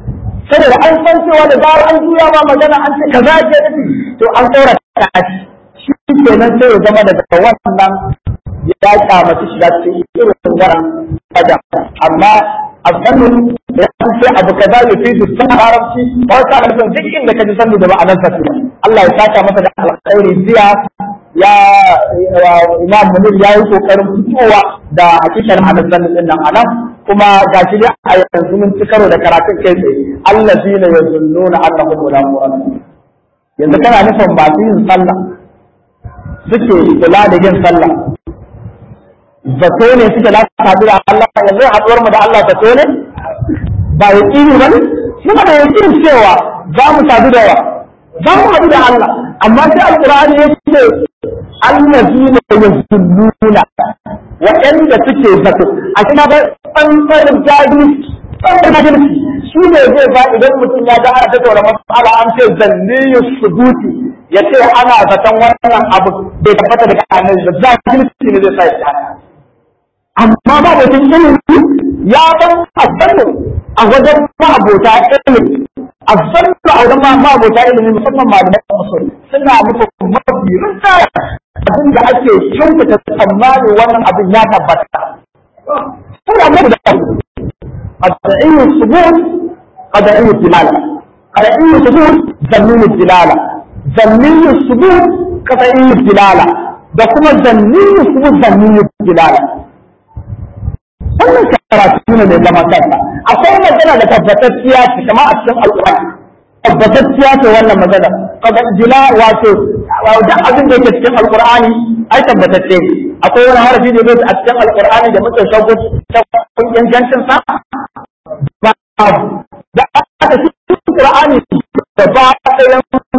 saboda an san cewa da zarar an juya ma magana an ce kaza ke nufi to an tsora ta shi kenan sai ya zama daga wannan ya kyamaci shiga cikin irin wannan adam amma abdanu ya ce abu kaza ya fi su sun haramci ba ta nufin duk inda ka ji sanu da ma'anar sa Allah ya saka masa da alkhairi jiya ya imam munir ya yi kokarin fitowa da hakikar ma'anar sanu din nan anan kuma ga shi dai a yanzu mun ci karo da karatun kai tsaye allazina yazunnuna annahum mulaqun yanzu kana nufin masu yin sallah suke kula da yin sallah zato ne suke za su haɗu da Allah yanzu haɗuwar mu da Allah zato ne ba ya ƙini ba ne muna da yaƙin cewa za mu sadu da yawa za mu haɗu da Allah amma sai alƙur'ani ya ce allazina yazunnuna waɗanda suke zato a cikin ba tsantsar jahili tsantsar jahilci shi ne zai ba idan mutum ya ga ana tattauna matsala an ce zanne ya subuti ya ce ana zaton wannan abu bai tabbata daga annabi ba jahilci ne zai sa ya haka amma ba da cikin ilimi ya ban azzannu a wajen ma'abota ilimi azzannu a wajen ma'abota ilimi musamman malaman musulmi suna muku mafi rinjaya abin da ake kyautata tsammani wannan abin ya tabbata suna muku da قطعي الثبوت قطعي الدلالة قطعي الثبوت ذمي الدلالة ذمي الثبوت قطعي الدلالة da kuma zanni kuma zanni dilala wannan karatu ne mai zama kansa akwai magana da tabbatacciya ce kamar a cikin alƙur'ani tabbatacciya ce wannan magana dila wato duk abin da yake cikin alƙur'ani ai tabbatacce ne akwai wani harafi da yake a cikin alƙur'ani da muke shauku kun ingancin sa ba da aka cikin alƙur'ani da ba ɗayan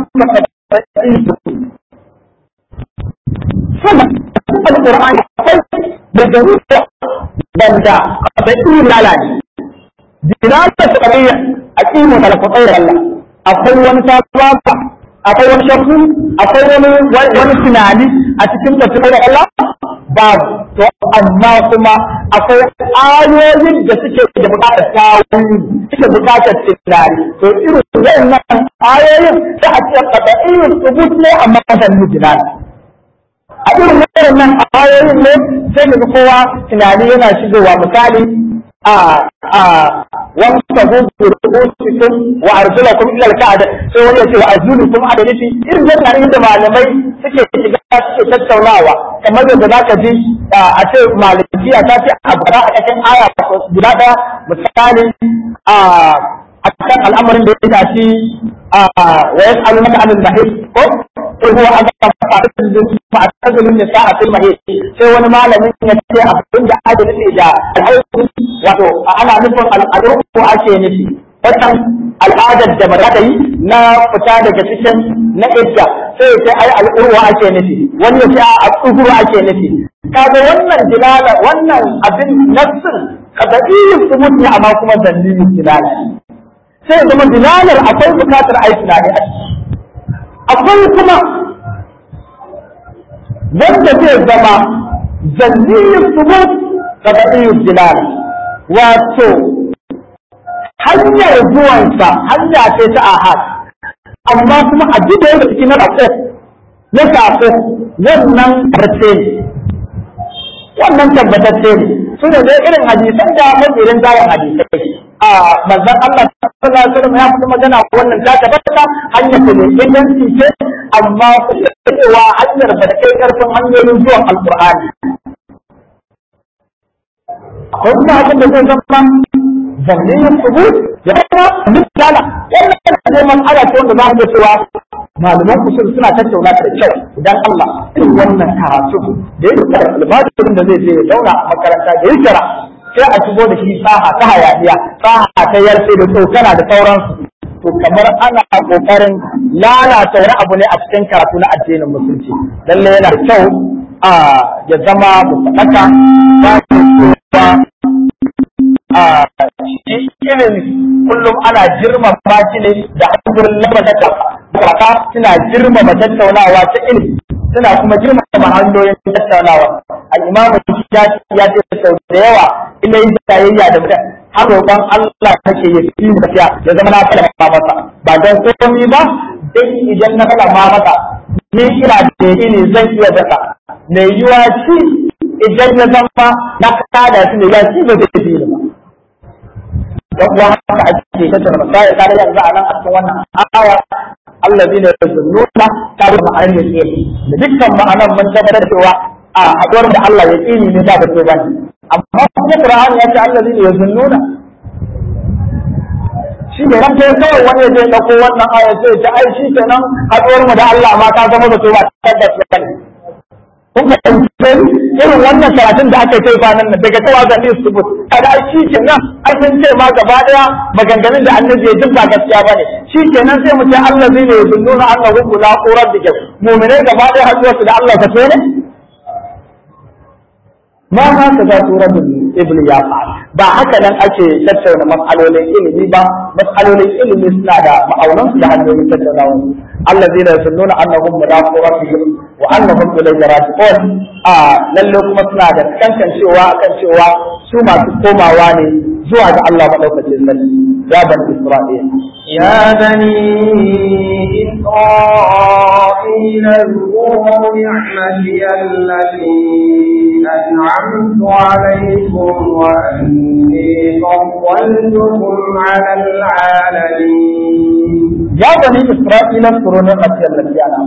sama alƙur'ani akwai da garuruwa banda da iya lalace dilala ta ƙarya a ƙimu da alfaɗai Allah akwai wani sabuwa akwai wani shakku akwai wani wani tunani a cikin tafiyar da Allah babu to amma kuma akwai ayoyin da suke da buƙatar tawili suke buƙatar tunani to irin wannan ayoyin da a cikin qada'iyyu subut ne amma da mujinani a irin wannan ayoyin ne sai ga kowa tunani yana shigowa misali a a wani tabu rubutukum wa arjulakum ila al-ka'ba sai wani ya ce wa arjulukum a da nufi irin wannan da malamai suke shiga suke tattaunawa kamar yadda zaka ji a ce malikiya ta ce a bara a cikin aya guda daya misali a a kan al'amarin da ya tafi wa yas'alunaka 'anil mahid ko ko huwa azab fa'tazilun nisa'a fil mahid sai wani malamin ya ce abin da ake nufi da al'auku wato ana nufin al'auku ake nufi wannan al'adar da ba za ta yi na fita daga cikin na idda sai ya ce ai al'urwa ake nufi wani ya ce a al'uhuru ake nufi kaga wannan dilala wannan abin nassin kaga iyin subut ne amma kuma dalilin dilala sai ya zama dilalar akwai bukatar a yi tunani a ciki akwai kuma wanda zai zama zanniyin subut daga iyin dilala wato hanyar zuwansa hanya ce ta ahad amma kuma a ji da yadda cikin na rako na sako wannan race ne wannan tabbatacce ne su ne dai irin hadisan da mabirin zayin hadisai a manzon Allah sallallahu alaihi wasallam ya fi magana wannan ta tabbata hanyar da ne inganci ce amma kuma cewa hanyar ba da kai karfin hanyoyin zuwan alqur'ani akwai kuma abin da zai zama zanniyin subut da kuma misala wannan ne mas'ala ce wanda za mu cewa malaman usul suna tattauna da kyau idan Allah irin wannan karatu da yake da albajirin da zai je ya zauna a makaranta da ya kira sai a shigo da shi saha ta hayaniya saha ta yarfe da tsokana da sauransu to kamar ana kokarin lalata wani abu ne a cikin karatu na addinin musulunci lalle yana da kyau a ya zama mu faɗaka ba cewa a irin kullum ana girmama shi ne da hankulin lamar da kaka suna girmama tattaunawa ta ilimi suna kuma girmama hanyoyin tattaunawa al-imamu shafi ya ce sau da yawa ina yin tayayya da mutum har roƙon Allah take ya fi tafiya ya zama na kalama masa ba don komai ba dai idan na kalama masa ni ina da ne zan iya daka mai yiwa shi idan ya zama na kada shi ne ya ci ba zai fi ba dan uwa haka ake tattara masaya ka da yanzu a nan a cikin wannan aya allazi ne yazunnuna ta da ma'anar yake da dukkan ma'anar mun tabbatar cewa a haɗuwar da Allah ya tsini ne ba da to bane amma kuma Qur'ani ya ce allazi ne yazunnuna shi ne ran sai kawai wani zai dauko wannan aya sai ta ai shi kenan haɗuwar mu da Allah ma ta zama da to ba tabbas bane kun ka irin wannan karatun da aka kai kwanan nan daga tawa ga news subut kada ai shi kenan ai sun ce ma gaba daya maganganun da annabi ya jin ba gaskiya bane shi kenan sai mu ce Allah zai ne yunnuna annahu la qurar dik mu'minai gaba daya haɗuwa su da Allah ka ne ma ma ka ga suratul ibn ya ba haka nan ake tattauna mas'alolin ilimi ba mas'alolin ilimi suna da ma'aunan su da hanyoyin tattaunawa الذين يظنون انهم ملاقو ربهم وانهم اليه راجعون a lalle kuma suna da kankan cewa akan cewa su masu komawa ne zuwa ga Allah madaukakin sarki ya bani Isra'il يا بني إسرائيل اذكروا نعمتي التي أنعمت عليكم وأني فضلتكم على العالمين ya bani Isra'ila suru ne matiyar lafiya na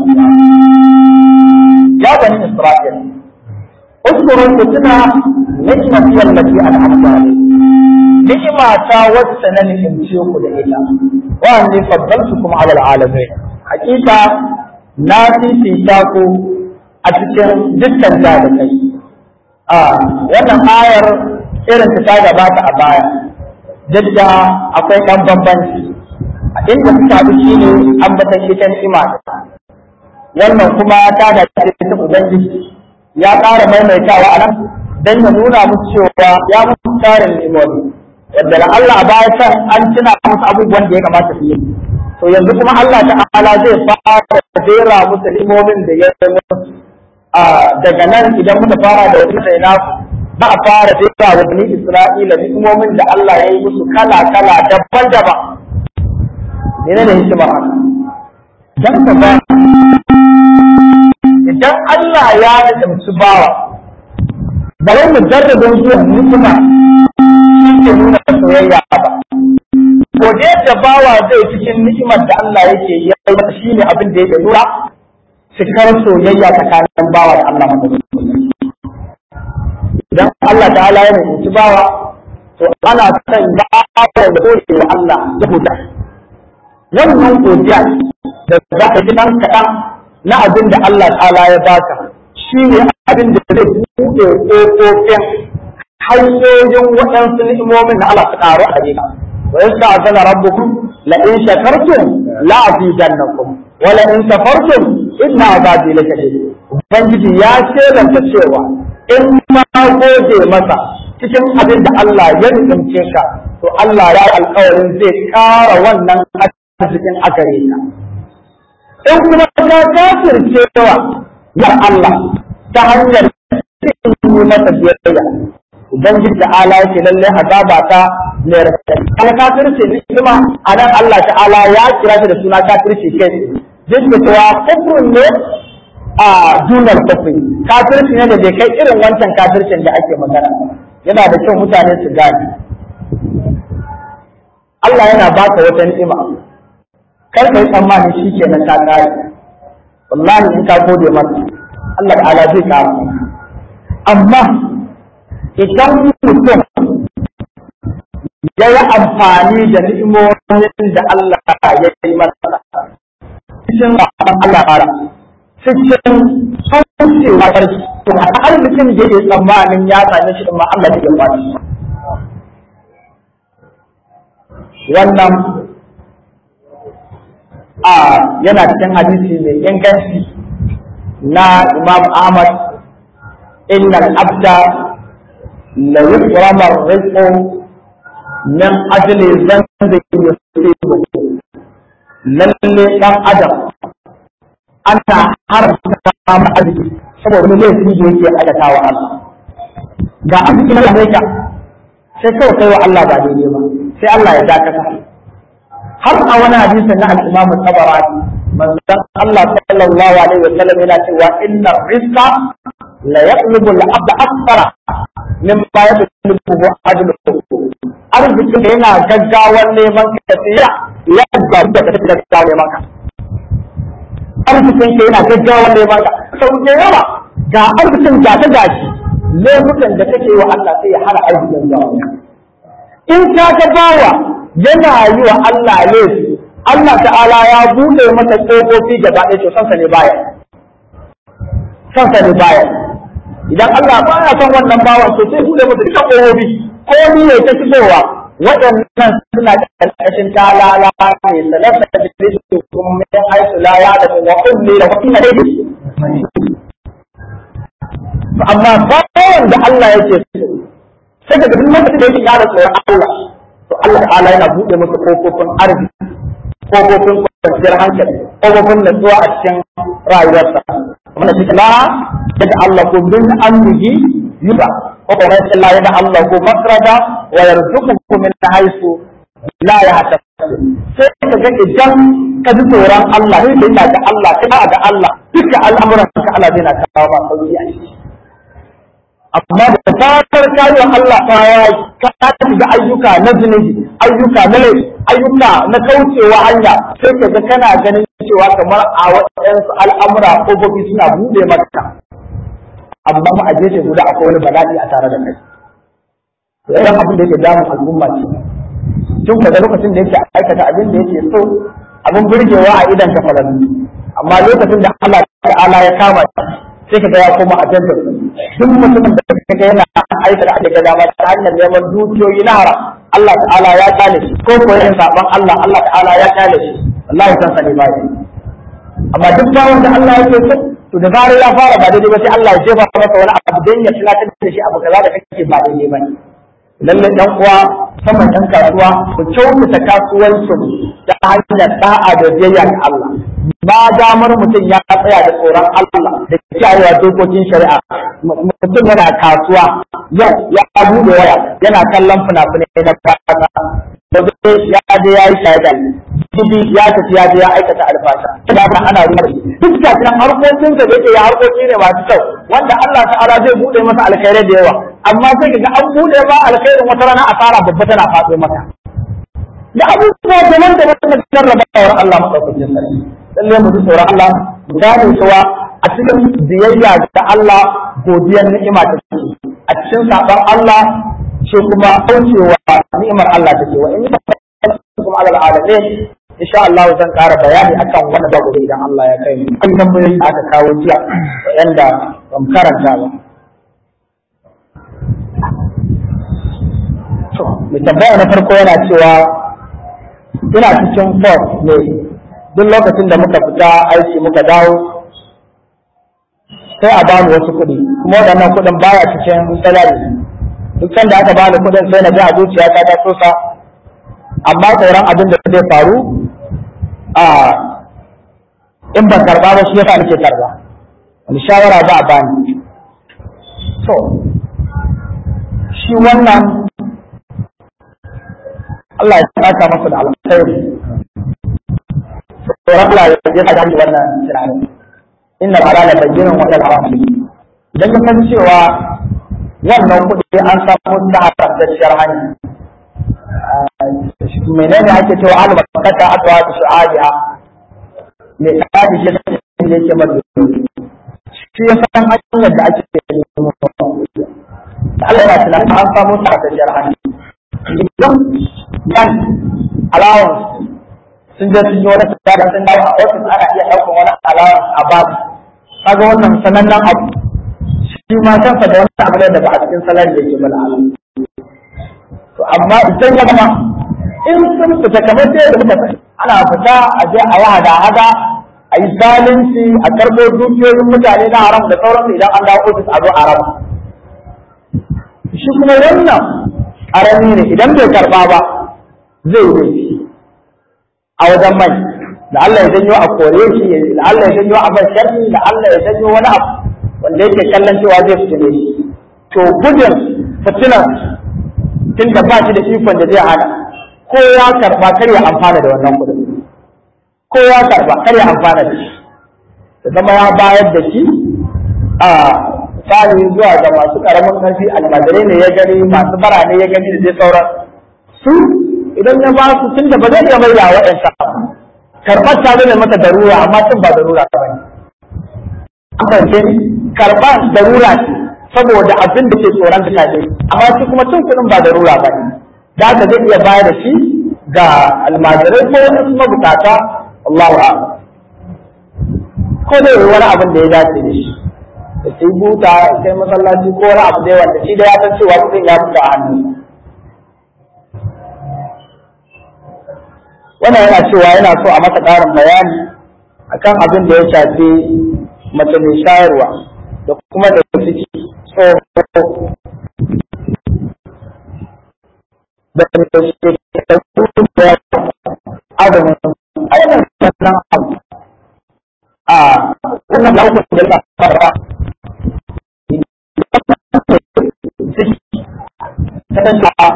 ya bani Isra'il اذكروا كتنا نعمتي التي أنعمت عليكم ni'ima ta wacce na ni'imce ku da ita wa anni faddaltukum ala alalamin hakika na fifita ku a cikin dukkan da kai a wannan ayar irin ta gabata a baya jadda akwai dan bambanci a inda suka haɗu shine ambatan ita ni'ima wannan kuma ta da ta ubangiji ya ƙara maimaitawa a nan don ya nuna musu cewa ya musu tarin ni'imomi yadda da Allah baya can an tuna musu abubuwan da ya kamata su yi to yanzu kuma Allah ta'ala zai fara jera musu limomin da ya yi musu daga nan idan muka fara da wani sai na ba a fara jera wa bani Isra'ila limomin da Allah ya yi musu kala kala daban-daban ne ne hikimar haka dan ka ba idan Allah ya nufi bawa bare mu jarrabin zuwa ni'ima shi ke nuna soyayya ba. Gode da bawa zai cikin ni'imar da Allah yake yi shi ne abin da yake nuna cikar soyayya tsakanin bawa da Allah Idan Allah ta'ala ya nufi bawa, to ana son bawa da gode wa Allah ya huta. Wannan godiya da za ka ji ɗan kaɗan na abin da Allah ta'ala ya baka shi ne abin da zai buɗe ƙofofin hanyoyin waɗansu ni'imomin na Allah su ƙaru a gare ka wa yasta azana rabbukum la in shakartum la azidannakum wa la in kafartum inna azabi lakadid ubangiji ya shelanta cewa in ma gode masa cikin abin da Allah ya nufince ka to Allah ya alƙawarin zai ƙara wannan arzikin a gare ka in kuma ka kafircewa ya Allah ta hanyar cikin masa biyayya ubangiji ta'ala yake lalle azaba ta mai rafi kana kafirci ne kuma anan Allah ta'ala ya kira shi da suna kafirci kai duk da cewa kufrun ne a dunar kufri kafirci ne da bai kai irin wancan kafircin da ake magana yana da kyau mutane su gane Allah yana baka wata ni'ima kar ka yi tsammanin shi kenan ka kare wallahi in ka gode masa Allah ta'ala zai kare amma idan mutum ya yi amfani da ni'imomin da Allah ya yi masa cikin Allah fara cikin saucewa ƙarfi to a arzikin da yake tsammanin ya same shi ma Allah ya ba shi wannan a yana cikin hadisi mai inganci na Imam Ahmad innal abda la yukrama rizqu min ajli zanbi yusibu lalle dan adam ana haramta samu arziki saboda wani laifi da yake aikata wa Allah ga arziki na Amerika sai kawai kai wa Allah ba daidai ba sai Allah ya dakata har a wani hadisi na al-Imam Tabarani manzon Allah sallallahu alaihi wa sallam yana cewa inna rizqa la yaqlubu al-abd akthara mimma yaqlubu ajluhu arzikin da yana gaggawan neman ka tsira ya ga da ka tafi gaggawan neman ka arzikin ka yana gaggawan neman ka sau da yawa ga arzikin ga ta gashi laifukan da kake wa Allah sai ya hana arzikin zuwa in ka ga bawa yana yi wa Allah laifi Allah ta'ala ya bude masa ƙofofi gaba ɗaya to sansa ne baya sansa ne baya idan Allah baya son wannan bawan to sai bude masa duka ƙofofi ko ni ne ta shigowa waɗannan suna ƙarƙashin talala ne salasa da su kuma min haisu la ya da wa kulli da kuma dai amma bawan da Allah yake so sai ga duk lokacin da yake ƙara tsoron Allah to Allah ta'ala yana buɗe masa kofofin arziki kofofin kwanciyar hankali kofofin natsuwa a cikin rayuwarsa wanda shi la yadda Allah ko min amrihi yuba ko kuma sai Allah yadda Allah ko makrada wa yarzuquhu min haythu la yahtasib sai ka ga idan ka ji tsoron Allah sai ka ga Allah ka ga Allah duka al'amuran ka Allah zai na kawo ba sauki a ciki amma da fatar kayo Allah ta ya ka shiga ayyuka na zunubi ayyuka na laifi ayyuka na kaucewa hanya sai ka ga kana ganin cewa kamar a waɗansu al'amura ƙofofi suna buɗe maka amma mu a gefe guda akwai wani bala'i a tare da kai to idan abin da yake damun al'umma ce tun kaga lokacin da yake aikata abin da yake so abin burgewa a idan ka farantu amma lokacin da Allah ta'ala ya kama sai ka ga ya koma a jantar duk mutumin da kaga yana aikata a daga dama ta hanyar neman dukiyoyi na haram Allah ta'ala ya kale shi ko ko yin saban Allah Allah ta'ala ya kale shi wallahi san sani ba shi amma duk bawon da Allah yake so to da zarar ya fara ba daidai ba sai Allah ya jefa masa wani abu dan ya tunatar da shi abu kaza da kake ba daidai ba lallai dan uwa saman ɗan kasuwa ku kyautata kasuwancin ta hanyar da'a da biyayya ga Allah ba damar mutum ya tsaya da tsoron Allah da kiyayewa dokokin shari'a mutum yana kasuwa yau ya bude waya yana kallon fina-finai na kasa da ya je ya yi shaidal jibi ya tafi ya je ya aikata alfasha da ba ana ruwa duk da cikin harkokin da yake ya harkoki ne masu kyau wanda Allah ta'ala zai bude masa alkhairai da yawa amma sai kaga an bude ba alkhairin wata rana asara babba tana faɗo maka da abubuwa da nan da wannan jarrabawar Allah madaukakin sarki lalle mu ji tsoron Allah mu gane cewa a cikin biyayya da Allah godiyar ni'ima ta ce a cikin saban Allah ce kuma kaucewa ni'imar Allah ta ce wa in kuma alal alamin insha Allah zan ƙara bayani akan wannan babu idan Allah ya kai mu an tambayoyi aka kawo jiya yanda ban karanta ba to mai tambaya na farko yana cewa ina cikin fort ne duk lokacin da muka fita aiki muka dawo sai a bani wasu kuɗi kuma waɗannan kuɗin baya cikin salari duk sanda aka bani kuɗin sai na ji a zuciya ta ta sosa amma tsoron abin da zai faru a in ban karba ba shi yasa nake karba wani shawara za a bani to shi wannan Allah ya saka masa da alkhairi tsoron Allah ya saka da wannan tunani inna halala bayyinun wa haram idan ka san cewa wannan kuɗi an samu ta haramtacciyar hanya menene ake cewa alu bakata atwa su su'adiha me tsadi shi ne yake madu shi ya san hanyar da ake nemo Allah ya tsala an samu ta da sharhan idan yan allowance sun je sun yi wani tsada sun dawo a ofis ana iya ɗaukar wani allowance a babu kaga wannan sanannen abu shi ma kansa da wani abu da ba a cikin salari yake bala Allah to amma idan ya zama in sun fita kamar sai da muka sani ana fita a je a yi hada-hada a yi zalunci a karɓo dukiyoyin mutane na haram da sauransu idan an dawo ofis a zo a raba shi kuma wannan ƙarami ne idan bai karɓa ba zai yi laifi a wajen mai da Allah ya janyo a kore shi da Allah ya janyo a bar sharri da Allah ya janyo wani abu wanda yake kallon cewa zai fitine shi to gudun fitinar tun da ba shi da ikon da zai hana ko ya karba kar ya amfana da wannan kudin ko ya karba kar ya amfana da shi da zama ya bayar da shi a tsari zuwa ga masu karamin karfi almajirai ne ya gani masu bara ne ya gani da dai sauran su idan ya ba su tun da ba zai iya mai da waɗansa karɓar ta zai masa darura amma tun ba darura ba ne an fahimce ni karɓar darura ce saboda abin da ke tsoron ta tafi amma shi kuma cin kuɗin ba darura ba ne da haka zai iya bayar da shi ga almajirai ko wani mabukata Allahu a'lam ko da wani abin da ya dace da shi da sai buta sai masallaci ko wani abu da yawa da shi da ya san cewa kuɗin ya fita a hannu wannan yana cewa yana so a masa ƙarin bayani akan abin da ya shafi mace mai shayarwa da kuma da ciki tsoho da shekaru da azumin ayyukan sannan abu a wannan da hukun da ya fara ta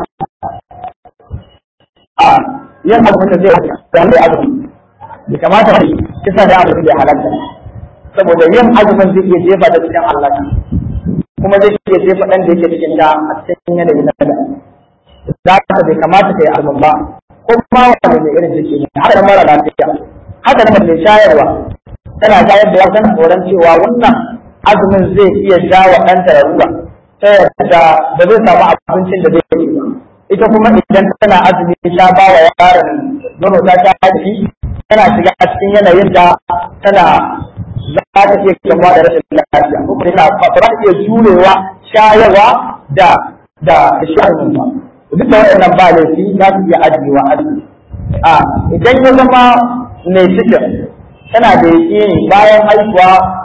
a yin abu da zai da mai azumi bai kamata ne kisa da abu da halatta saboda yin azumin zai iya jefa da cikin Allah kuma zai iya jefa dan da yake cikin ta a cikin yanayi na da da haka bai kamata ka yi azumin ba ko ma wani mai irin jiki ne haka da mara lafiya haka da mai shayarwa tana shayar da wasan tsoron cewa wannan azumin zai iya jawa ɗanta da ruwa ta yadda ba zai samu abincin da zai yi ba ita kuma idan tana azumi ta ba wa yaron nono ta ta haji tana shiga a cikin yanayin da tana za ta iya kamuwa da rashin lafiya ko kuma tana ba za ta iya jurewa shayarwa da da shayarwa ba duk da waɗannan ba laifi za su iya ajiyewa azumi a idan ya zama mai cikin tana da yaƙini bayan haihuwa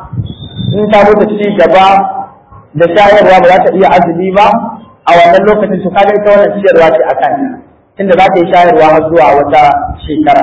in ta mutu ci gaba da shayarwa ba za ta iya azumi ba a wannan lokacin to kaga ita wannan ciyarwa ce akan tunda za ta yi shayarwa har zuwa wata shekara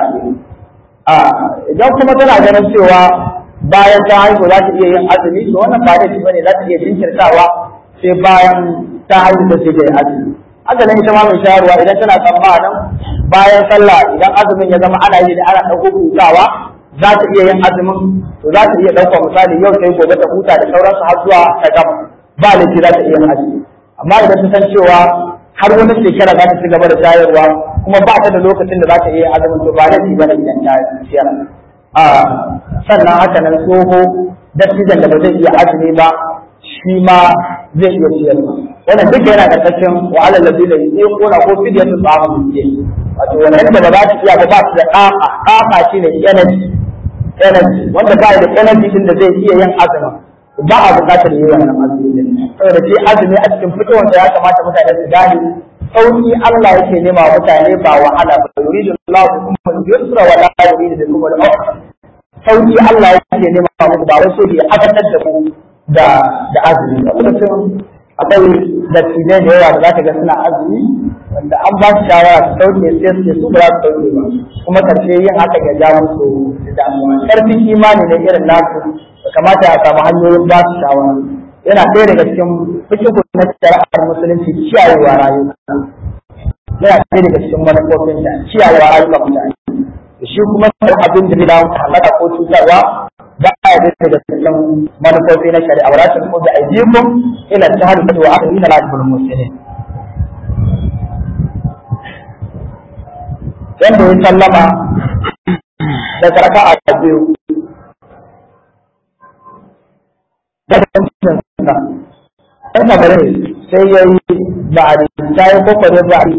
a idan kuma tana ganin cewa bayan ta haihu za ta iya yin azumi to wannan ba da bane za ta iya jinkirtawa sai bayan ta haihu ta ce da azumi haka nan ita ma mai shayarwa idan tana tsammanin bayan sallah idan azumin ya zama ana yi da ana ɗauko hutawa za ta iya yin azumin to za ta iya ɗauka misali yau sai gobe ta huta da sauransu har zuwa ta gama ba laifi za ta iya yin azumi amma idan ta san cewa har wani shekara za ta ci gaba da shayarwa kuma ba ta da lokacin da za ta iya azumin to ba laifi ba ne idan ta ciyar a sannan haka nan tsoho dattijan da ba zai iya azumi ba shi ma zai iya ciyarwa wannan duka yana da cikin wa'alar ladina yuquna ko fidyatu ta'amu miskin wato wannan da ba za su iya ba ba su da ƙaƙa ƙaƙa shine energy energy wanda ba da energy din da zai iya yin azumin ba a buƙatar yi wannan azumi din saboda shi azumi a cikin fitowar ya kamata mutane su gane sauki Allah yake nema wa mutane ba wahala ba yuridu Allah bikum al-yusra wa la yuridu bikum al-usra sauki Allah yake nema muku ba wai so ya abatar da ku da da azumi ba kuma akwai dattijai da yawa da za ka ga suna azumi wanda an ba su shawara su sauke sai su su ba za su sauke ba kuma karshe yin haka ya ja musu damuwa karfin imani ne irin nasu kamata ya samu hanyoyin ba su shawara yana ɗaya daga cikin fikihu na shari'ar musulunci ciyayewa rayuwa yana ɗaya daga cikin manufofin da ciyayewa rayuwa mutane shi kuma abin da zai dawo halaka ko cutarwa ba a yi daga cikin manufofi na shari'a wa rasul ko da aidikum ila tahaddu wa akhirina la yadul muslimin wanda ya sallama da karaka a biyu da cikin sa dan kabare sai yayi ba'adi sai kokore ba'adi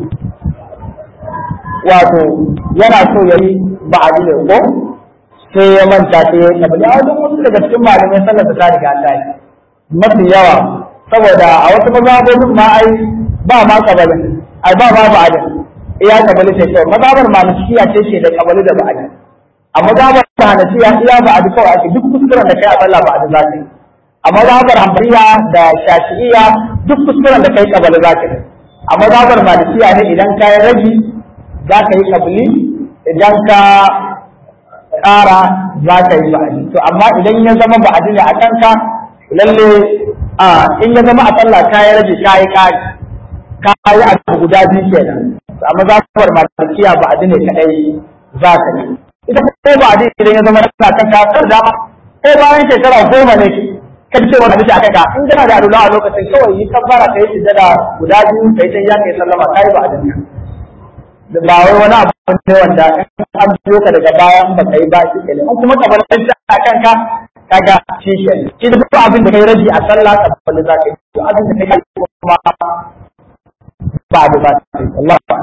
wato yana so yayi ba'adi ne ko sai ya manta sai ya tabbata a wajen wasu daga cikin malamai sallar ta riga ta yi mafi yawa saboda a wasu mazhabobin ma ai ba ma kabalin ai ba ma ba'adin iya kabali sai kawai mazhabar malikiya ce ce da kabali da ba'adi a mazhabar hanafiya iya ba'adi kawai ake duk kuskuren da kai a sallah ba'adi za ka yi a mazhabar hanbaliya da shafi'iyya duk kuskuren da kai kabali za ka yi a mazhabar malikiya ne idan ka yi rabi za ka yi kabali idan ka ƙara za ka yi ba'adi to amma idan ya zama ba'adi ne a kanka lalle a in ya zama a sallah ka yi rage ka yi ƙari ka yi abu guda biyu kenan amma za ku bar malikiya ba'adi ne kadai za ka yi ita ko ba'adi idan ya zama na kanka kar dama ko bayan shekara goma ne ka ce wani bisa aka in kana da alula a lokacin kawai yi kabbara ka yi sujjada guda biyu ka yi ta ya kai sallama ka yi ba'adin ka ba wai wani abu ne wanda an biyo ka daga bayan ba ka yi ba shi kenan in kuma kamar ɗan a kanka kaga shi ke shi da duk abin da kai rabi a sallah ka balle za ka yi to abin da kai kuma ba da ba Allah ba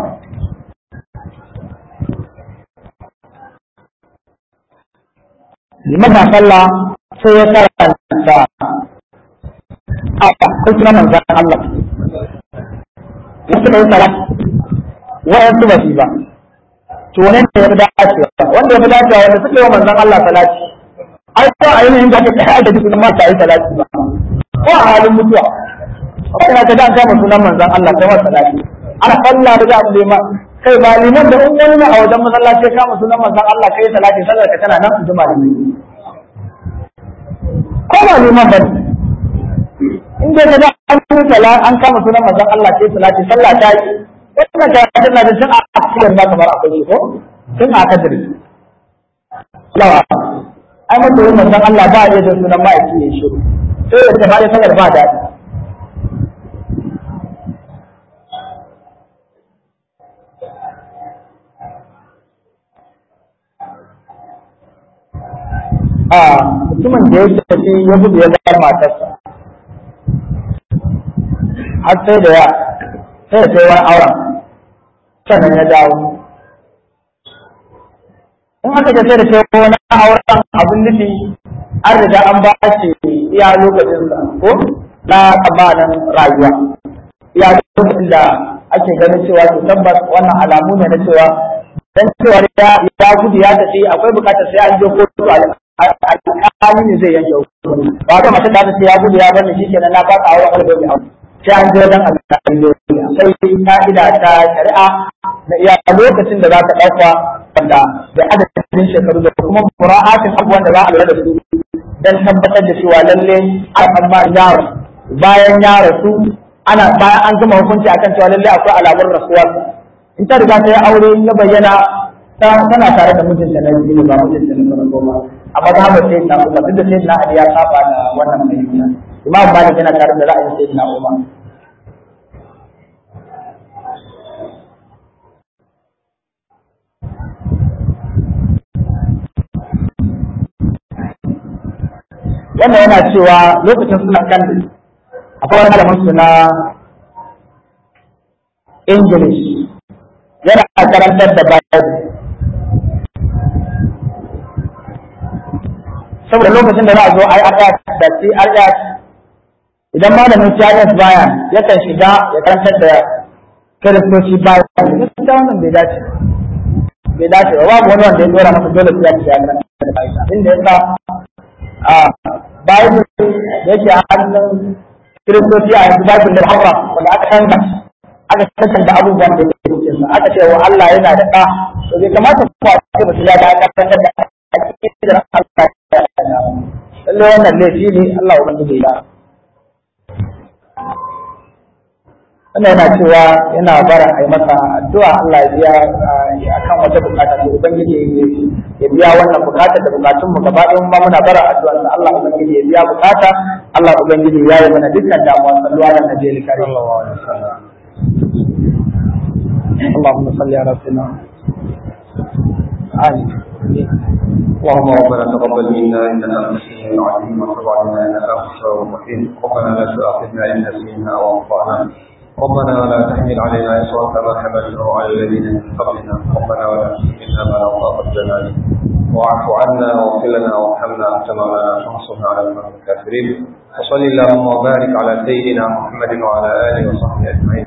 liman na sallah sai ya karanta a ko kuma manzon Allah wasu kai salat wa'yansu ba shi ba to ne ne ya fi dacewa wanda ya fi dacewa wanda suke wa manzon Allah salati ai ko a yanayin da aka kai da dukkan ma ta yi salati ba ko a halin mutuwa ko ina ka dan kama sunan manzon Allah ta wa salati ana sallah da abu da ma kai ba liman da in wani a wajen masallaci kama sunan manzon Allah kai salati sallar ka tana nan juma da ko ba liman ba in dai ka da an an kama sunan manzon Allah kai salati sallah ta yi wannan karatun na da tun a cikin ba kamar akwai shi ko tun a kadiri lawa ai mata yin manzon Allah ba ya da sunan ma'aiki ya shi sai da ta sanar ba daɗi a mutumin da ya tafi ya gudu ya bar matarsa har sai da ya sai sai wani auren sannan ya dawo in aka ce sai da sai wani auren abin nufi an riga an ba shi iya lokacinsa ko na tsammanin rayuwa iya lokacin da ake ganin cewa to tabbas wannan alamu ne na cewa dan cewa ya gudu ya tafi akwai bukatar sai an je kotu alƙali ne zai yanke hukunci ba ga mace da ta ce ya gudu ya bar ni shikenan na ba ka auren wani bai aure sai an je wajen alƙali dole sai ka'ida ta shari'a na iya lokacin da za ka ɗauka wanda da adadin shekaru da kuma mura'atin abubuwan da za a lura da su don tabbatar da cewa lalle an amma yaro bayan ya rasu ana bayan an gama hukunci akan cewa lalle akwai alamun rasuwar in ta riga ta yi aure ya bayyana tana tare da mijinta na biyu ba mijinta na farko ba amma za mu sai na umar duk da sai na ali ya saba da wannan fahimta imam malik yana tare da ra'ayin sai na umar wannan yana cewa lokacin suna kan akwai wani malamin su na English yana karantar da Bible saboda lokacin da za a zo a yi ayat da ci ayat idan malamin science baya yakan shiga ya karantar da kiristoci baya gaskiya wannan bai dace bai dace ba babu wani wanda ya dora masa dole sai ya ci ya karanta da Bible inda ya sa a Bible da yake a hannun kiristoci a yanzu Bible da hawa wanda aka canza aka canza abubuwan da yake cikin sa aka ce wa Allah yana da ɗa to bai kamata ku a ce mutum ya ga karantar da akidar Allah lalle wannan laifi ne Allah ubangiji ya wannan yana cewa yana bara a yi masa addu'a Allah ya biya akan wata bukata da ubangiji ya biya wannan bukata da bukatun mu gaba ɗayan ma muna bara addu'a da Allah ubangiji ya biya bukata Allah ubangiji ya yi mana dukkan damuwa sallu ala nabiyil karim اللهم صل على سيدنا آمين اللهم ربنا تقبل منا انك انت السميع العليم وتب علينا انك انت التواب الرحيم ربنا لا تؤاخذنا ان نسينا او اخطانا ربنا ولا تحمل علينا اصرا كما حملته على الذين من قبلنا ربنا ولا تحملنا ما لا طاقه لنا به واعف عنا واغفر لنا وارحمنا انت مولانا فانصرنا على القوم الكافرين وصل اللهم وبارك على سيدنا محمد وعلى اله وصحبه اجمعين